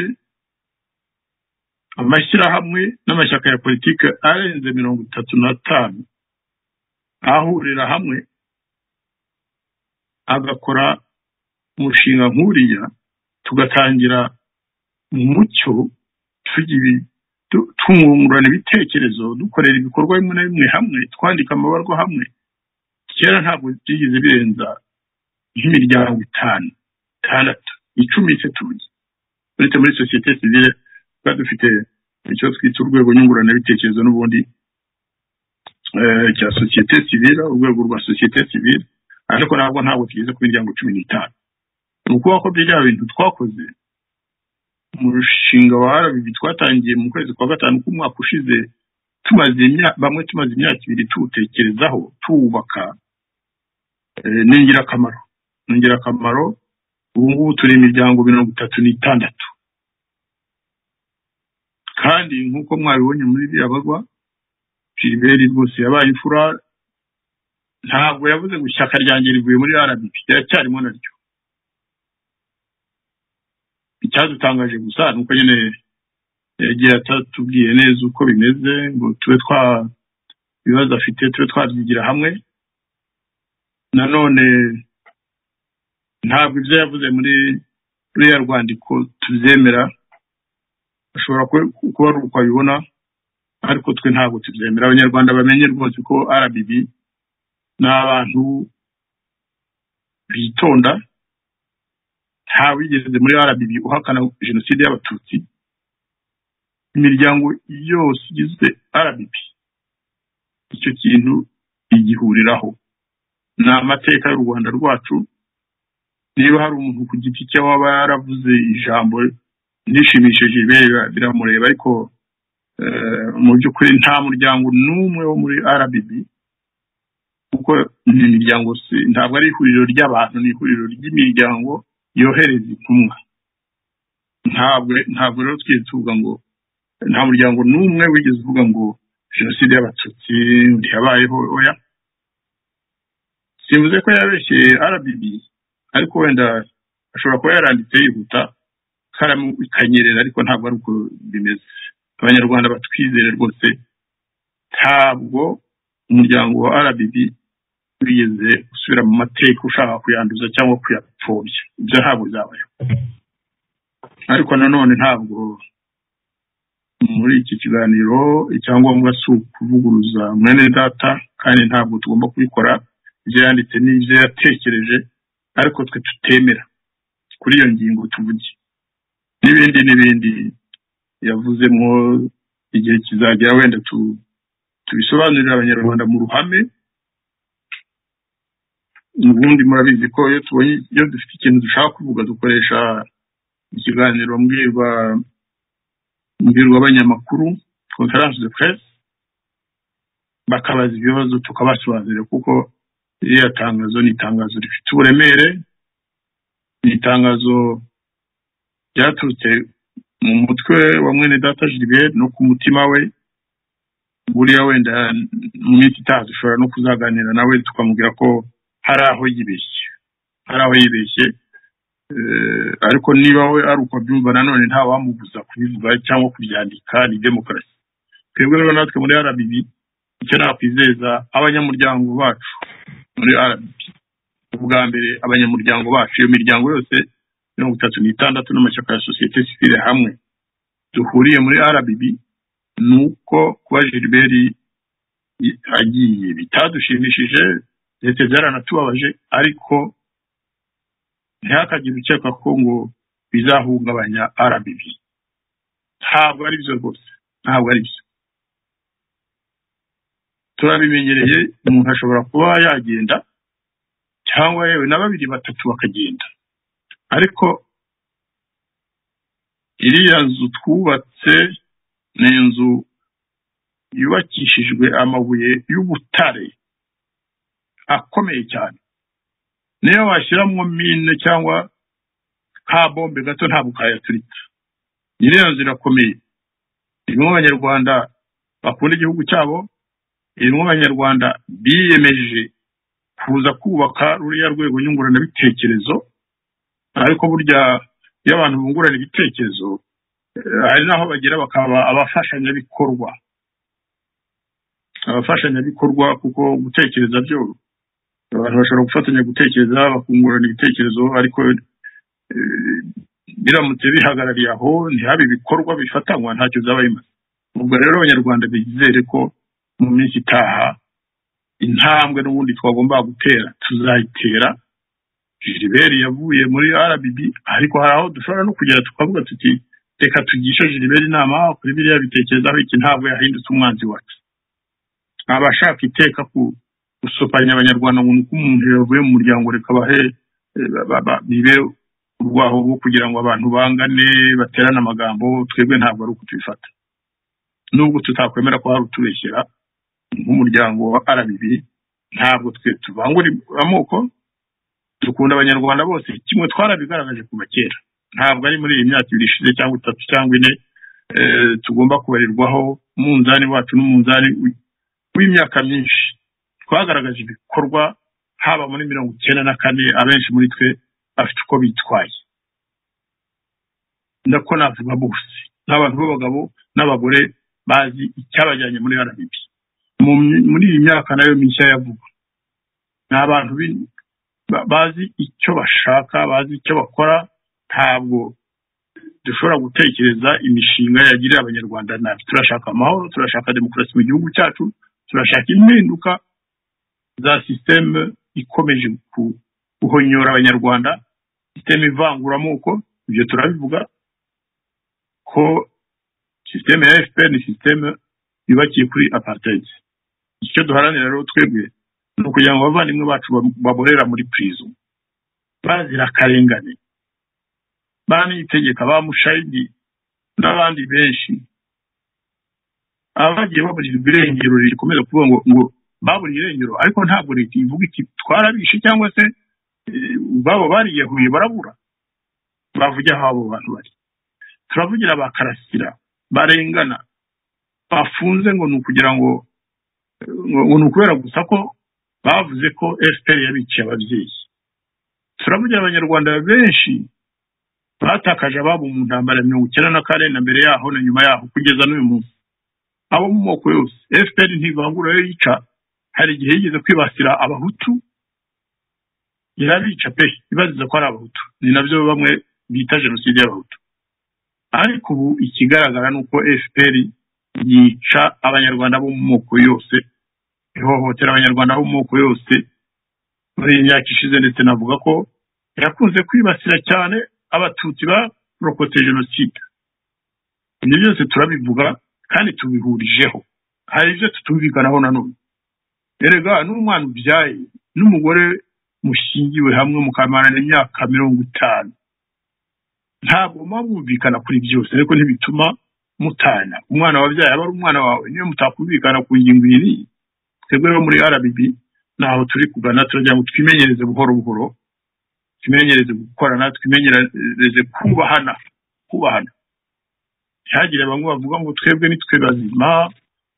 amashyirahamwe n'amashyaka ya politiki arenze mirongo itatu n'atanu ahurira hamwe agakora umushinga nk'uriya tugatangira mu mucyo tugira ibi- tu- twungurana ibitekerezo dukorera ibikorwa bimwe na bimwe hamwe twandika amabarwa hamwe kera ntabwo byigeze birenza nk'imiryango itanu itandatu icumi se tuzi uretse muri sosiyete sivile tuba dufite icyo twita urwego nyunguranabitekerezo n'ubundi eh, cya sosiyete sivile urwego rwa sosiyete sivile ariko ntabwo ntabwo tugeze ku miryango cumi n'itanu ni ukuvuga ko bya bintu twakoze mu rushinga wa rbb twatangiye mu kwezi kwa gatanu k'umwaka ushize tumaze imya- bamwe tumaze imyaka ibiri tuwutekerezaho tuwubaka eh, ni ingirakamaro ni ingirakamaro ubu ngubu turi imiryango mirongo itatu n'itandatu kandi nk'uko mwabibonye muri biriya bagwa giliberi rwose yabaye imfura ntabwo yavuze ngo ishyaka ryanjye rivuye muri rdp riracyarimo naryo icyadutangaje gusa ni uko nyine yagiye atatubwiye neza uko bimeze ngo tube twa ibibazo afite tube twabyigira hamwe nanone ntabwo ibyo yavuze muri ruriya rwandiko tubyemera ashobora ku- kuba ari uko abibona ariko twe ntabwo tubyemera abanyarwanda bamenye rwose ko rbb ni abantu bitonda nta wigeze muri rbb uhakana jenoside y'abatutsi imiryango yose igize rbb icyo kintu igihuriraho ni amateka y'u rwanda rwacu niba hari umuntu ku giti cye waba yaravuze ijambo rishimishije ibere biramureba ariko eh, mu by'ukuri nta muryango n'umwe wo muri rbb kuko ni imiryango si- ntabwo ari ihuriro ry'abantu ni ihuriro ry'imiryango yohereza intumwa ntabwo ntabwo rero twigeze tuvuga ngo nta muryango n'umwe wigeze uvuga ngo jenoside y'abatutsi ntiyabayeho oya simvuze ko yabeshyeye rbb ariko wenda ashobora kuba yaranditse yihuta ikaramu ikanyerera ariko ntabwo ari uko bimeze abanyarwanda batwizere rwose ntabwo umuryango wa rbb wiyenze usubira mu mateka ushaka kuyanduza cyangwa kuyapfobya ibyo ntabwo byabayeho ariko nanone ntabwo muri iki kiganiro icyangombwa si ukuvuguruza mwene data kandi ntabwo tugomba kubikora ibyo yanditse n'ibyo yatekereje ariko twe tutemera kuri iyo ngingo tuvuge n'ibindi n'ibindi yavuzemo igihe kizagera wenda tu- tubisobanurira abanyarwanda mu ruhame ubundi murabizi ko iyo tubonye iyo dufite ikintu dushaka kuvuga dukoresha ikiganiro mbwirwa mbwirwabanyamakuru conference de presse bakabaza ibibazo tukabasobanurira kuko iriya tangazo ni itangazo rifite uburemere ni itangazo ryaturutse mu mutwe wa mwene data Gilbert no ku mutima we buriya wenda mu minsi itaha dushobora no kuzaganira nawe tukamubwira ko hari aho yibeshye hari aho yibeshye Eh, ariko niba we ari uko abyumva nanone nta wamubuza kubivuga cyangwa kubyandika ni demokarasi twebwe rero natwe muri rbb icyo nakwizeza abanyamuryango bacu muri rbb ubwa mbere abanyamuryango bacu iyo miryango yose mirongo itatu n'itandatu n'amashyaka ya sosiyete sivile hamwe duhuriye muri rbb ni uko kuba gilbert i- agiye bitadushimishije ndetse byaranatubabaje ariko ntihakagire ukeka ko ngo bizahungabanya rbb ntabwo ari byo rwose ntabwo ari byo turabimenyereye umuntu ashobora kuba yagenda cyangwa yewe na babiri batatu bakagenda ariko iriya nzu twubatse ni inzu yubakishijwe amabuye y'ubutare akomeye cyane niyo washyiramo mine cyangwa ka bombe gato ntabwo kayaturitsa iriya nzu irakomeye irimo abanyarwanda bakunda igihugu cyabo irimo abanyarwanda biyemeje kuza kubaka ruriya rwego nyunguranabitekerezo ariko burya iyo abantu bungurana ibitekerezo eh, hari n'aho bagera bakaba abafashanyabikorwa abafashanyabikorwa kuko gutekereza byo abantu bashobora gufatanya gutekereza bakungurana ibitekerezo ariko eh, biramutse bihagarariye aho ntihabe ibikorwa bifatanywa ntacyo byaba bimaze ubwo rero abanyarwanda bizere ko mu minsi itaha intambwe n'ubundi twagombaga gutera tuzayitera Gilbert yavuye muri RBB ariko hari aho dushobora no kugera tukavuga tuti reka tugishe Gilbert inama kuri biriya bitekerezaho iki ntabwo yahindutse umwanzi wacu aba ashaka iteka ku- gusopanya abanyarwanda ngo nuko umuntu yavuye mu muryango reka bahe eh, ba- ba- bibe urwaho rwo kugira ngo abantu bangane baterane amagambo twebwe ntabwo ari uko tubifata nubwo tutakwemera ko hari utubeshyera nk'umuryango wa RBB ntabwo twe tuvangura amoko dukunda abanyarwanda bose kimwe twarabigaragaje kuva kera ntabwo ari muri iyi myaka ibiri ishize cyangwa itatu cyangwa ine eh, tugomba kubarirwaho umunzani wacu n'umunzani wi- w'imyaka myinshi twagaragaje ibikorwa haba muri mirongo icyenda na kane abenshi muri twe bafite uko bitwaye ndako navuga bose n'abantu b'abagabo n'abagore bazi icyabajyanye muri rbb Mu my- muri iyi myaka nayo mishya yavuga ni abantu b'in- ba- bazi icyo bashaka bazi icyo bakora ntabwo dushobora gutekereza imishinga yagirira abanyarwanda nabi turashaka amahoro turashaka demokarasi mu gihugu cyacu turashaka impinduka za sisiteme ikomeje ku- guhonyora abanyarwanda sisiteme ivanguramoko ibyo turabivuga ko sisiteme ya fpr ni sisiteme yubakiye kuri apartheid icyo duharanira rero twebwe ni ukugira ngo abavandimwe bacu ba- baborera muri prison bazira akarengane banitegeka ba mushayidi n'abandi benshi abagiye baburira irengero rikomeza kuvuga ngo ngo baburiye irengero ariko ntabwo leta ivuga iti twarabishe cyangwa se eh, babo bariyahuye barabura bavuge aho abo bantu bari turavugira ba karasira barengana bafunze ngo ni ukugira ngo ngo ngo ni ukubera gusa ko bavuze ko fpr yabikiye ababyeyi turavugira abanyarwanda benshi batakaje ababo mu ntambara ya mirongo icyenda na kane na mbere yaho na nyuma yaho kugeza n'uyu munsi abo mu moko yose fpr ntivangura yo yica hari igihe yigeze kwibasira abahutu irabica pe ibariza ko ari abahutu ni nabyo bamwe bita jenoside y'abahutu ariko ubu ikigaragara ni uko fpr yica abanyarwanda bo mu moko yose ihohotera abanyarwanda bo mu moko yose muri iyi myaka ishize ndetse navuga ko yakunze kwibasira cyane abatutsi barokotse jenoside ibyo byose turabivuga kandi tubihurijeho hari ibyo tutumvikanaho nanone erega n'umwana ubyaye n'umugore mushingiwe hamwe mukamarana imyaka mirongo itanu ntabwo muba mwumvikana kuri byose ariko ntibituma mutana umwana wabyaye aba ari umwana wawe niyo mutakumvikana ku ngingo iyi n'iyi twebwe rero muri rbb ntaho turi kugana turagira ngo twimenyereze buhoro buhoro twimenyereze gukorana twimenyereze kubahana kubahana ntihagire bamwe bavuga ngo twebwe nitwe bazima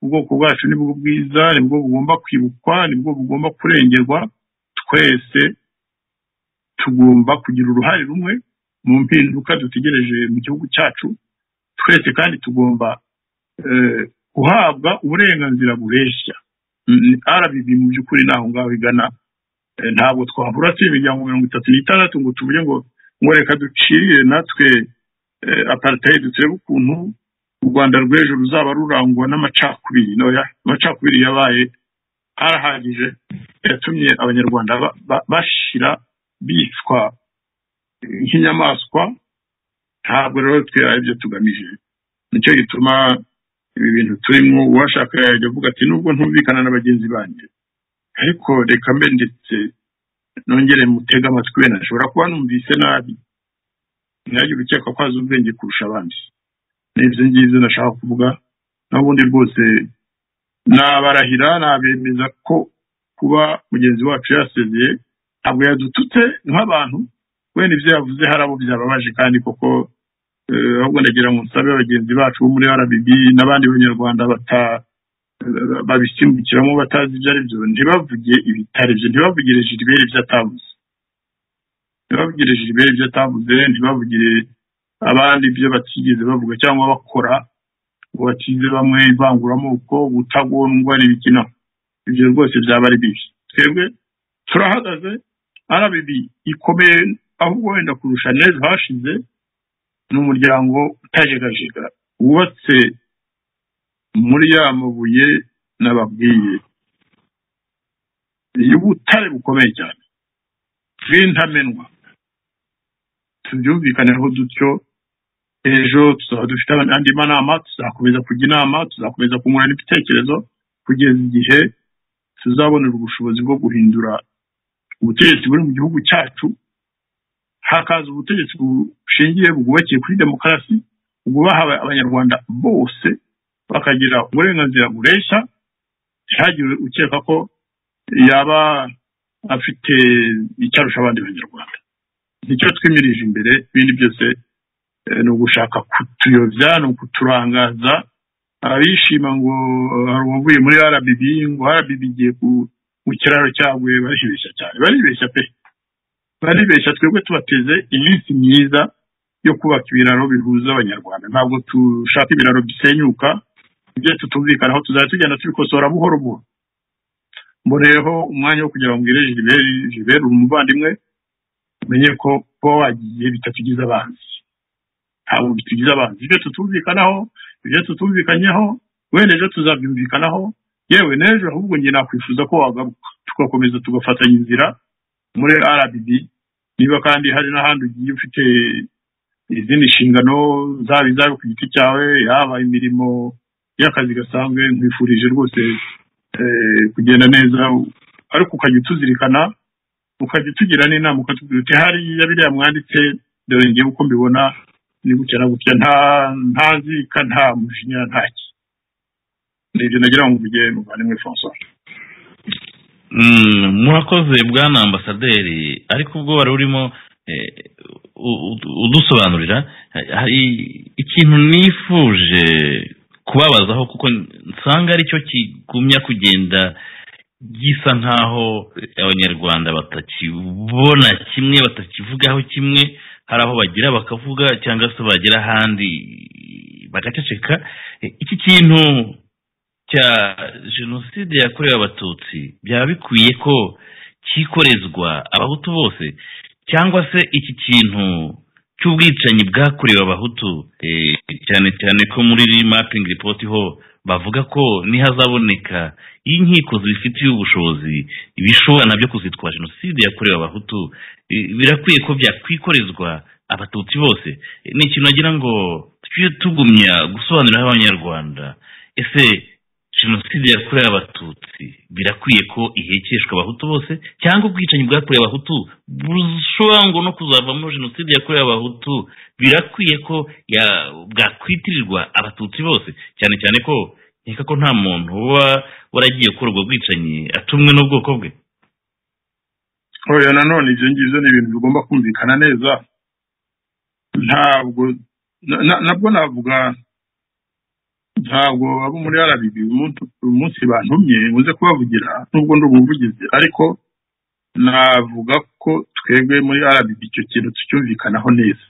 ubwoko bwacu nibwo bwiza nibwo bugomba kwibukwa nibwo bugomba kurengerwa twese tugomba kugira uruhare rumwe mu mpinduka dutegereje mu gihugu cyacu twese kandi tugomba guhabwa uburenganzira bureshya rbb mu by'ukuri naho ngaho igana ntabwo twabura se imiryango mirongo itatu n'itandatu ngo tuvuge ngo ngo reka ducirire natwe aparitayidi turebe ukuntu u rwanda rw'ejo ruzaba rurangwa n'amacakubiri ntoya amacakubiri yabaye arahagije yatumye abanyarwanda bashira bicwa nk'inyamaswa ntabwo rero twe ibyo tugamije nicyo gituma ibi bintu turimo uwashaka yajya avuga ati nubwo ntumvikana na bagenzi banjye ariko reka mbe ndetse nongere mutega amatwi wenda nshobora kuba numvise nabi ntihagire ukeka ko azi ubwenge kurusha abandi n'ibyo ngibyo nashaka kuvuga n'ubundi rwose nabarahira nabemeza ko kuba mugenzi wacu yasezeye ntabwo yadututse nk'abantu wenda ibyo yavuze hari abo byababaje kandi koko ahubwo ndagira ngo nsabe bagenzi bacu bo muri rbb n'abandi banyarwanda babisimbukiramo batazi ibyo ari byo ntibavuge ibitari byo ntibavugire jiribere ibyo atavuze ntibavugire jiribere ibyo atavuze ntibavugire abandi ibyo batigeze bavuga cyangwa bakora ngo batize bamwe ivanguramoko gutagondwa n'ibikina ibyo rwose byaba ari bibi twebwe turahagaze rbb ikomeye ahubwo wenda kurusha neza hashize ni umuryango utajegajega wubatse muri ya mabuye n'ababwiye iyo ubutare bukomeye cyane bw'intamenwa tubyumvikaneho dutyo ejo tuzaba dufite andi manama tuzakomeza kujya inama tuzakomeza kungurana ibitekerezo kugeza igihe tuzabonera ubushobozi bwo guhindura ubutegetsi buri mu gihugu cyacu hakaza ubutegetsi bushingiye bwubakiye kuri demokarasi bwubaha abanyarwanda bose bakagira uburenganzira bureshya ntihagire ukeka ko yaba afite icyarusha abandi banyarwanda nicyo twimirije imbere ibindi byose ni ugushaka kutuyobya ni ukuturangaza abishima ngo hari uwavuye muri rbb ngo rbb igiye ku kiraro cyaguye baribeshya cyane baribeshya pe baribeshya twebwe tubateze iminsi myiza yo kubaka ibiraro bihuza abanyarwanda ntabwo dushaka ibiraro bisenyuka ibyo tutumvikanaho tuzajya tugenda tubikosora buhoro buhoro mboneyeho umwanya wo kugira ngo ubwire jiberi umuvandimwe umenye ko kuba wagiye bitatugize abanzi ntabwo bitugize abanzi ibyo tutumvikanaho ibyo tutumvikanyeho wenda ejo tuzabyumvikanaho yewe n'ejo ahubwo njye nakwifuza ko wagaruka tugakomeza tugafatanya inzira muri rbb niba kandi hari n'ahandi ugiye ufite izindi nshingano zaba izaba ku giti cyawe yaba imirimo y'akazi gasanzwe nkwifurije rwose kugenda neza ariko ukajya utuzirikana ukajya utugira n'inama ukatubwira uti hariya biriya mwanditse dore ngewe uko mbibona ni gutya na gutya nta nta nzika nta mujinya nta ki ni ibyo nagira ngo mvuge muvandimwe francois murakoze bwana ambasaderi ariko ubwo wari urimo udusobanurira hari ikintu nifuje kubabazaho kuko nsanga aricyo kigumya kugenda gisa nk'aho abanyarwanda batakibona kimwe batakivugaho kimwe hari aho bagira bakavuga cyangwa se bagera ahandi bagaceceka iki kintu cya jenoside yakorewe abatutsi byaba bikwiye ko cyikorezwa abahutu bose cyangwa se iki kintu cy'ubwicanyi bwakorewe abahutu eh, cyane cyane ko muri mapping report ho bavuga ko nihazaboneka iyo inkiko zibifitiye ubushobozi ibishobora nabyo kuzitwa jenoside yakorewe abahutu eh, birakwiye ko byakwikorezwa abatutsi bose Eh, ni ikintu wagira ngo tujye tugumya gusobanuriraho abanyarwanda ese jenoside yakorewe abatutsi birakwiye ko ihekeshwa abahutu bose cyangwa ubwicanyi bwakorewe abahutu bushobora ngo no kuzavamo jenoside yakorewe abahutu birakwiye ko ya- bwakwitirirwa abatutsi bose cyane cyane ko nkeka ko nta muntu uba waragiye gukora ubwo bwicanyi atumwe n'ubwoko bwe oya nanone ibyo ngibyo ni ibintu bigomba kumvikana neza ntabwo na- na- nabwo navuga ntabwo abo muri rbb umuntu- uyu munsi bantumye nkunze kubavugira nubwo ndi umuvugizi ariko navuga ko twebwe muri rbb icyo kintu tucyumvikanaho neza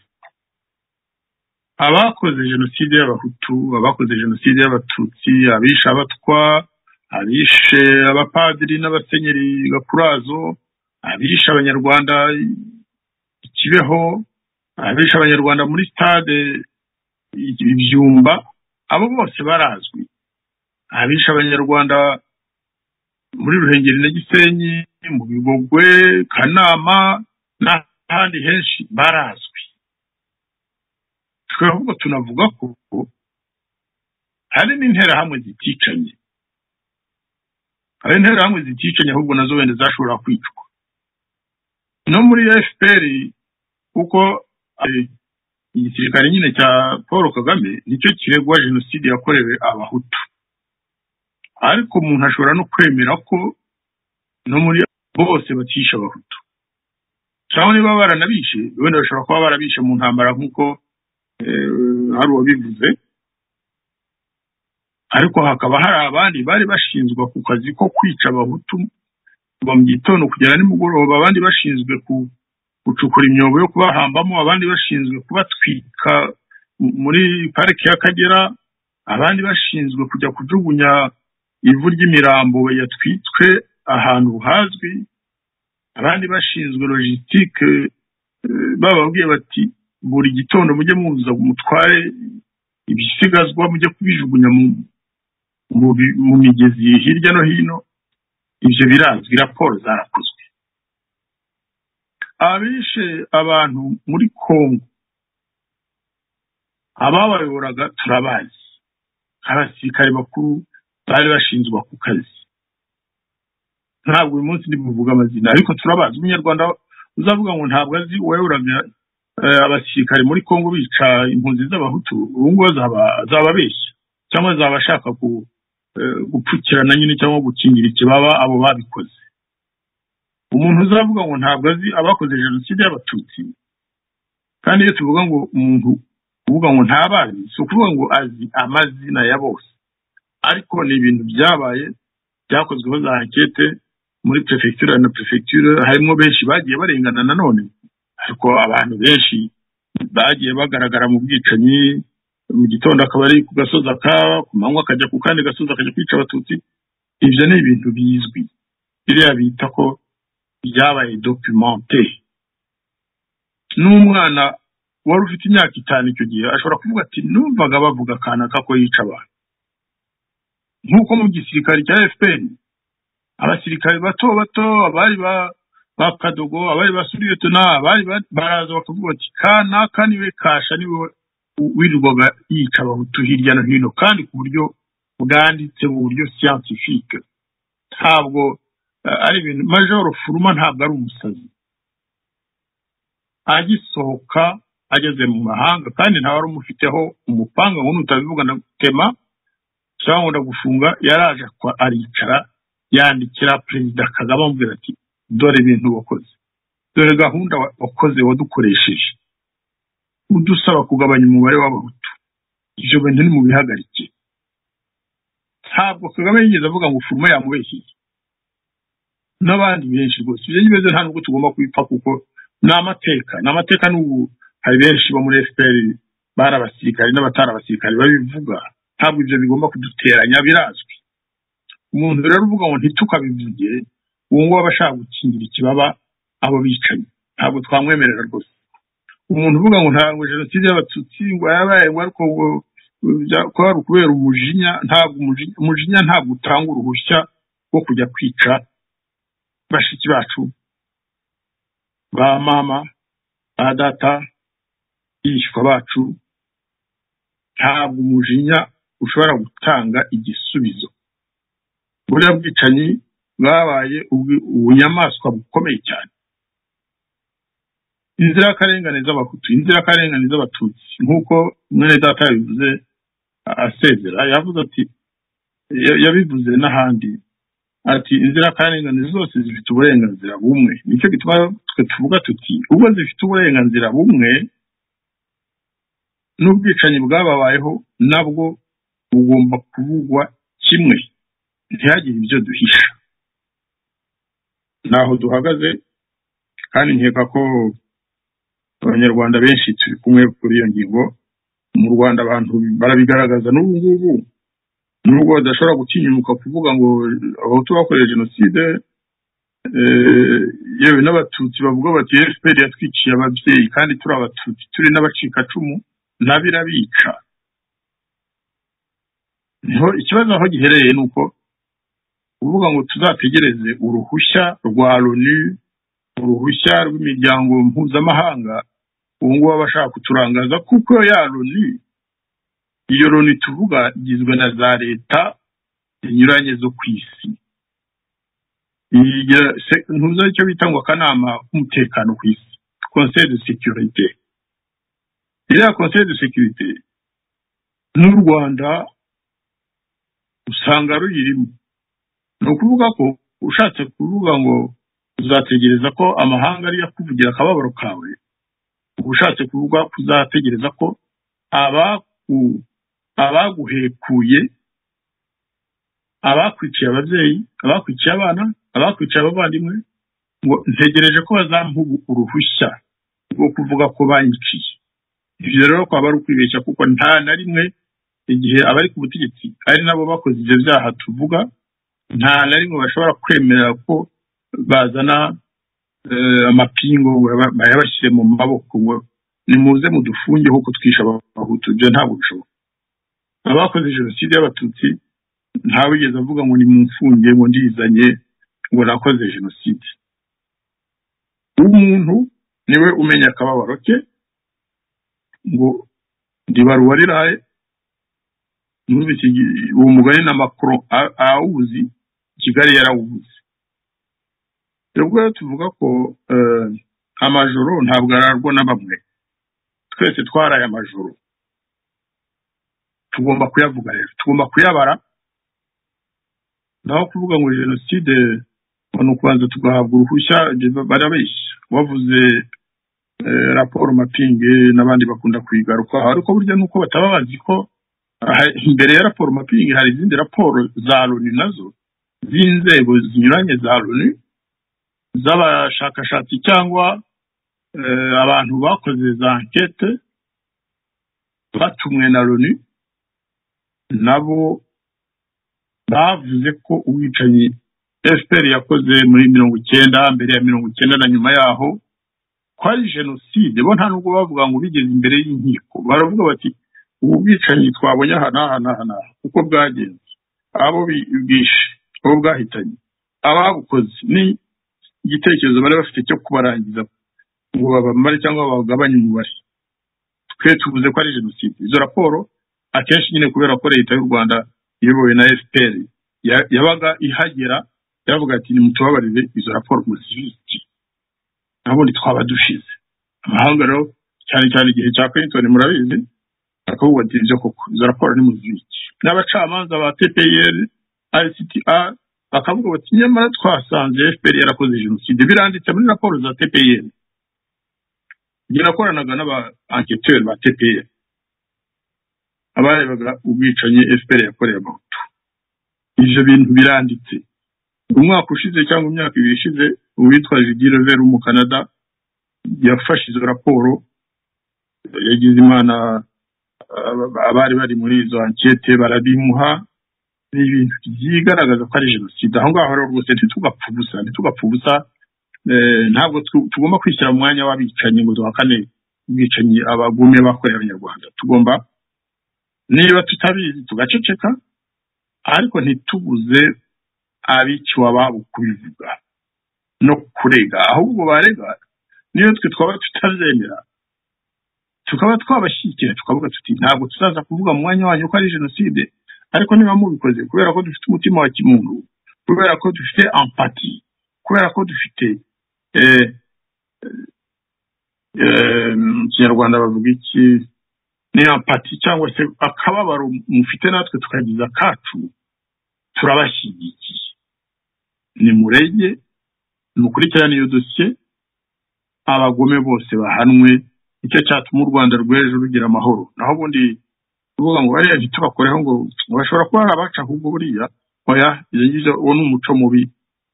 abakoze jenoside y'abahutu abakoze jenoside y'abatutsi abishe abatwa abishe abapadiri n'abasenyeri gakurazo abishe abanyarwanda i kibeho abishe abanyarwanda muri stade i- ibyumba abo bose barazwi abishe abanyarwanda muri ruhengeri na gisenyi mu bigogwe kanama n'ahandi henshi barazwi twe ahubwo tunavuga ko hari n'interahamwe ziticanye hari interahamwe ziticanye ahubwo nazo wenda zashobora kwicwa no muri fpr kuko eh, igisirikare nyine cya paul kagame nicyo kiregwa jenoside yakorewe abahutu ariko umuntu ashobora no kwemera ko no muri bose batisha abahutu cyangwa niba baranabishe wenda bashobora kuba barabishe mu ntambara nk'uko eh, hari uwabivuze ariko hakaba hari abandi bari bashinzwe ku kazi ko kwica abahutu kuva mu gitondo kugera nimugoroba abandi bashinzwe ku- gucukura imyobo yo kubahambamo abandi bashinzwe kubatwika mu- muri pariki y'akagera abandi bashinzwe kujya kujugunya ivu ry'imirambo yatwitswe ahantu hazwi abandi bashinzwe logistike eh, bababwiye bati buri gitondo mujye muza mutware ibisigazwa mujye kubijugunya mu- mu bi- mu migezi hirya no hino ibyo birazwi raporo zarakozwe abishe abantu muri kongo ababayoboraga turabazi abasirikare bakuru bari bashinzwe ako kazi ntabwo uyu munsi ndibuvuga amazina ariko turabazi umunyarwanda uzavuga ngo ntabwo azi uwayoboraga eh, abasirikare muri kongo bica impunzi z'abahutu ubu ngubu azaba azaba abeshya cyangwa azaba ashaka ku eh, gupfukirana nyine cyangwa gukingira ikibaba abo babikoze umuntu uzavuga ngo ntabwo azi abakoze jenoside y'abatutsi kandi iyo tuvuga ngo umuntu uvuga ngo ntabazi si ukuvuga ngo azi amazina ya bose ariko ni ibintu byabaye byakozweho za ankete muri perefegitura na perefegitura harimo benshi bagiye barengana nanone ariko abantu benshi bagiye bagaragara mu bwicanyi mu gitondo akaba ari ku gasozi aka ku manywa akajya ku kandi gasozi akajya kwica abatutsi ibyo ni ibintu bizwi biriya bita ko byabaye documenté n'umwana wari ufite imyaka itanu icyo gihe ashobora kuvuga ati numvaga bavuga akanaka ko yica abantu nk'uko mu gisirikare cya fpr abasirikare bato bato abari ba ba kadogo abari ba suriyotona abari ba- baraza bakavuga bati kanaka niwe kasha niwe wirirwaga yica abahutu hirya no hino kandi ku buryo bwanditse mu buryo siyantifike ntabwo eh, ari ibintu majoro furuma ntabwo ari umusazi agisohoka ageze mu mahanga kandi nta wari umufiteho umupanga ngo nutabivuga ndagutema cyangwa ndagufunga yaraje akwa- aricara yandikira perezida kagame amubwira ati dore ibintu wakoze dore gahunda wa- wakoze wadukoresheje udusaba kugabanya umubare w'abahutu ibyo bintu nimubihagarike ntabwo kagame yigeze avuga ngo furuma yamubeshyeye n'abandi benshi rwose ibyo ngibyo nta nubwo tugomba kubipfa kuko ni amateka ni amateka n'ubu hari benshi bo muri fpr bari abasirikare n'abatari abasirikare babivuga ntabwo ibyo bigomba kuduteranya birazwi umuntu rero uvuga ngo ntitukabivugire uwo nguwo aba ashaka gukingira ikibaba abo bicanyi ntabwo twamwemerera rwose umuntu uvuga ngo ntabwo jenoside y'abatutsi ngo yabaye ngo ariko ngo kwari ukubera umujinya ntabwo umujinya- umujinya ntabwo utanga uruhushya rwo kujya kwica bashiki bacu ba mama ba data bishwa bacu ntabwo umujinya ushobora gutanga igisubizo buriya bwicanyi bwabaye ubwi- ubunyamaswa bukomeye cyane inzirakarengane z'abahutu inzirakarengane z'abatutsi nk'uko mwene data yabivuze a- asezera yavuze ati ya- yabivuze n'ahandi ati inzirakarengane zose zifite uburenganzira bumwe nicyo gituma twe tuvuga tuti ubwo zifite uburenganzira bumwe n'ubwicanyi bwababayeho nabwo bugomba kuvugwa kimwe ntihagire ibyo duhisha ntaho duhagaze kandi nkeka ko abanyarwanda benshi turi kumwe kuri iyo ngingo mu rwanda abantu barabigaragaza n'ubu ngubu nubwo badashobora gutinyuka kuvuga ngo abahutu bakoreye jenoside eh, yewe n'abatutsi bavuga bati fpr yatwiciye ababyeyi kandi turi abatutsi turi n'abacikacumu n'abirabica niho ikibazo aho giherereye ni uko kuvuga ngo tuzategereze uruhushya rwa loni uruhushya rw'imiryango mpuzamahanga ubu ngubu aba ashaka kuturangaza kuko ya loni iyo loni tuvuga igizwe na za leta zinyuranye zo ku isi igira se- ntuzi icyo bita ngo akanama k'umutekano ku isi conseil de sécurité iriya conseil de sécurité n'u rwanda usanga ruyirimo ni ukuvuga ko ushatse kuvuga ngo uzategereza ko amahanga ariyo akuvugira akababaro kawe uba ushatse kuvuga ko uzategereza ko abaku- abaguhekuye abakwiciye ababyeyi abakwiciye abana abakwiciye abavandimwe ngo ntegereje ko bazampa uruhushya rwo kuvuga ko banyiciye ibyo rero kwaba ari ukwibeshya kuko nta na rimwe igihe abari ku butegetsi ari nabo bakoze ibyo byaha tuvuga nta na rimwe bashobora kwemera ko bazana eh, amapingu ngo baba- bayabashyire mu maboko ngo nimuze mudufunge kuko twishe abahutu ibyo ntabwo bishoboka abakoze jenoside y'abatutsi ntawigeze avuga ngo nimumfunge ngo ndizanye ngo nakoze jenoside umuntu niwe umenya akababaro ke ngo ndibaruwariraye muri iki gi- uwo mugani na makoro awuzi kigali yarawubuze ubwo rero tuvuga ko eh, amajoro ntabwo ararwa na bamwe twese twaraye amajoro tugomba kuyavuga rero tugomba kuyabara naho kuvuga ngo jenoside ngo ni ukubanza tugahabwa uruhushya ibyo ba- barabeshya bavuze eh, raporo mapinge n'abandi bakunda kuyigarukaho ariko burya nuko bataba bazi ko aha- imbere ya raporo mapingi hari izindi raporo za loni nazo z'inzego zinyuranye za loni z'abashakashatsi cyangwa eh, abantu bakoze za ankete batumwe na loni nabo bavuze ko ubwicanyi fpr yakoze muri mirongo icyenda mbere ya mirongo icyenda na nyuma yaho ko ari jenoside bo nta nubwo bavuga ngo bigeze imbere y'inkiko baravuga bati ubu bwicanyi twabonye aha n'aha n'aha n'aha uko bwagenze abo bi- bwishe abo bwahitanye ababukoze ni igitekerezo bari bafite cyo kubarangiza ngo babamare cyangwa bagabanye umubare twe tuvuze ko ari jenoside izo raporo akenshi nyine kubera ko leta y'u rwanda iyobowe na fpr ya- yabaga ihagera yavuga ati nimutubabarire izo raporo muzibiki nabundi twaba dushize amahanga rero cyane cyane igihe cya clinton murabizi akavuga ati ibyo koko izo raporo ni muzibiki n'abacamanza ba tpr rcta bakavuga bati nyamara twasanze fpr yarakoze jenoside biranditse muri raporo za tpr yarakoranaga n'aba anketeri ba tpr abarebaga ubwicanyi fpr yakoreye abahutu ibyo bintu biranditse umwaka ushize cyangwa imyaka ibiri ishize uwitwa Judy Lever wo mu Canada yafashe izo raporo yagize imana aba- abari bari muri izo ankete barabimuha ni ibintu byigaragaza ko ari jenoside aho ngaho rero rwose ntitugapfe ubusa ntitugapfe ubusa eh, ntabwo tu- tugomba kwishyira mu mwanya w'abicanyi ngo duhakane ubwicanyi abagume bakorera abanyarwanda tugomba niba tutabizi tugaceceka ariko ntitubuze abiciwe ababo kubivuga no kurega ahubwo barega niyo twe twaba tutabyemera tukaba twabashyigikira tukavuga tuti ntabwo tuzaza kuvuga mu mwanya wanyu ko ari jenoside ariko niba mubikoze kubera ko dufite umutima wa kimuntu kubera ko dufite ampati kubera ko dufite eh, eh, mu kinyarwanda bavuga iki ni ampati cyangwa se akababaro mufite natwe tukagiza kacu turabashyigikiye nimurege mukurikirane iyo dosiye abagome bose bahanwe nicyo cyatuma u rwanda rw'ejo rugira amahoro naho ubundi kuvuga ngo bariya ntitubakoreho ngo ngo bashobora kuba ari abaca ahubwo buriya oya ibyo ngibyo uwo ni umuco mubi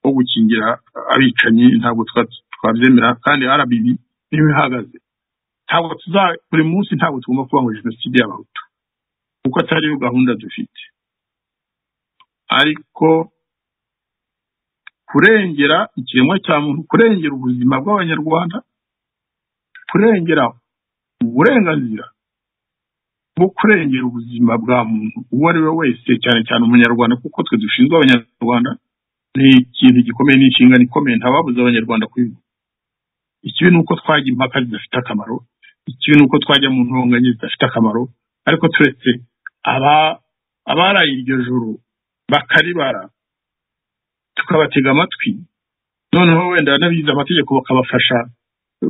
wo gukingira abicanyi ntabwo twa- twabyemera kandi rbb niyo ihagaze ntabwo tuza buri munsi ntabwo tugomba kuba ngo jenoside y'abahutu kuko atari yo gahunda dufite ariko kurengera ikiremwa cya muntu kurengera ubuzima bw'abanyarwanda kurengera uburenganzira bwo kurengera ubuzima bwa muntu uwo ari we wese cyane cyane umunyarwanda kuko twe dushinzwe abanyarwanda ni ikintu gikomeye ni inshingano ikomeye ntababuze abanyarwanda kwiga ikibi ni uko twajya impaka zidafite akamaro ikibi ni uko twajya mu ntonganya zidafite akamaro ariko turetse aba abaraye iryo joro bakaribara tukabatega amatwi noneho wenda n'abize amategeko bakabafasha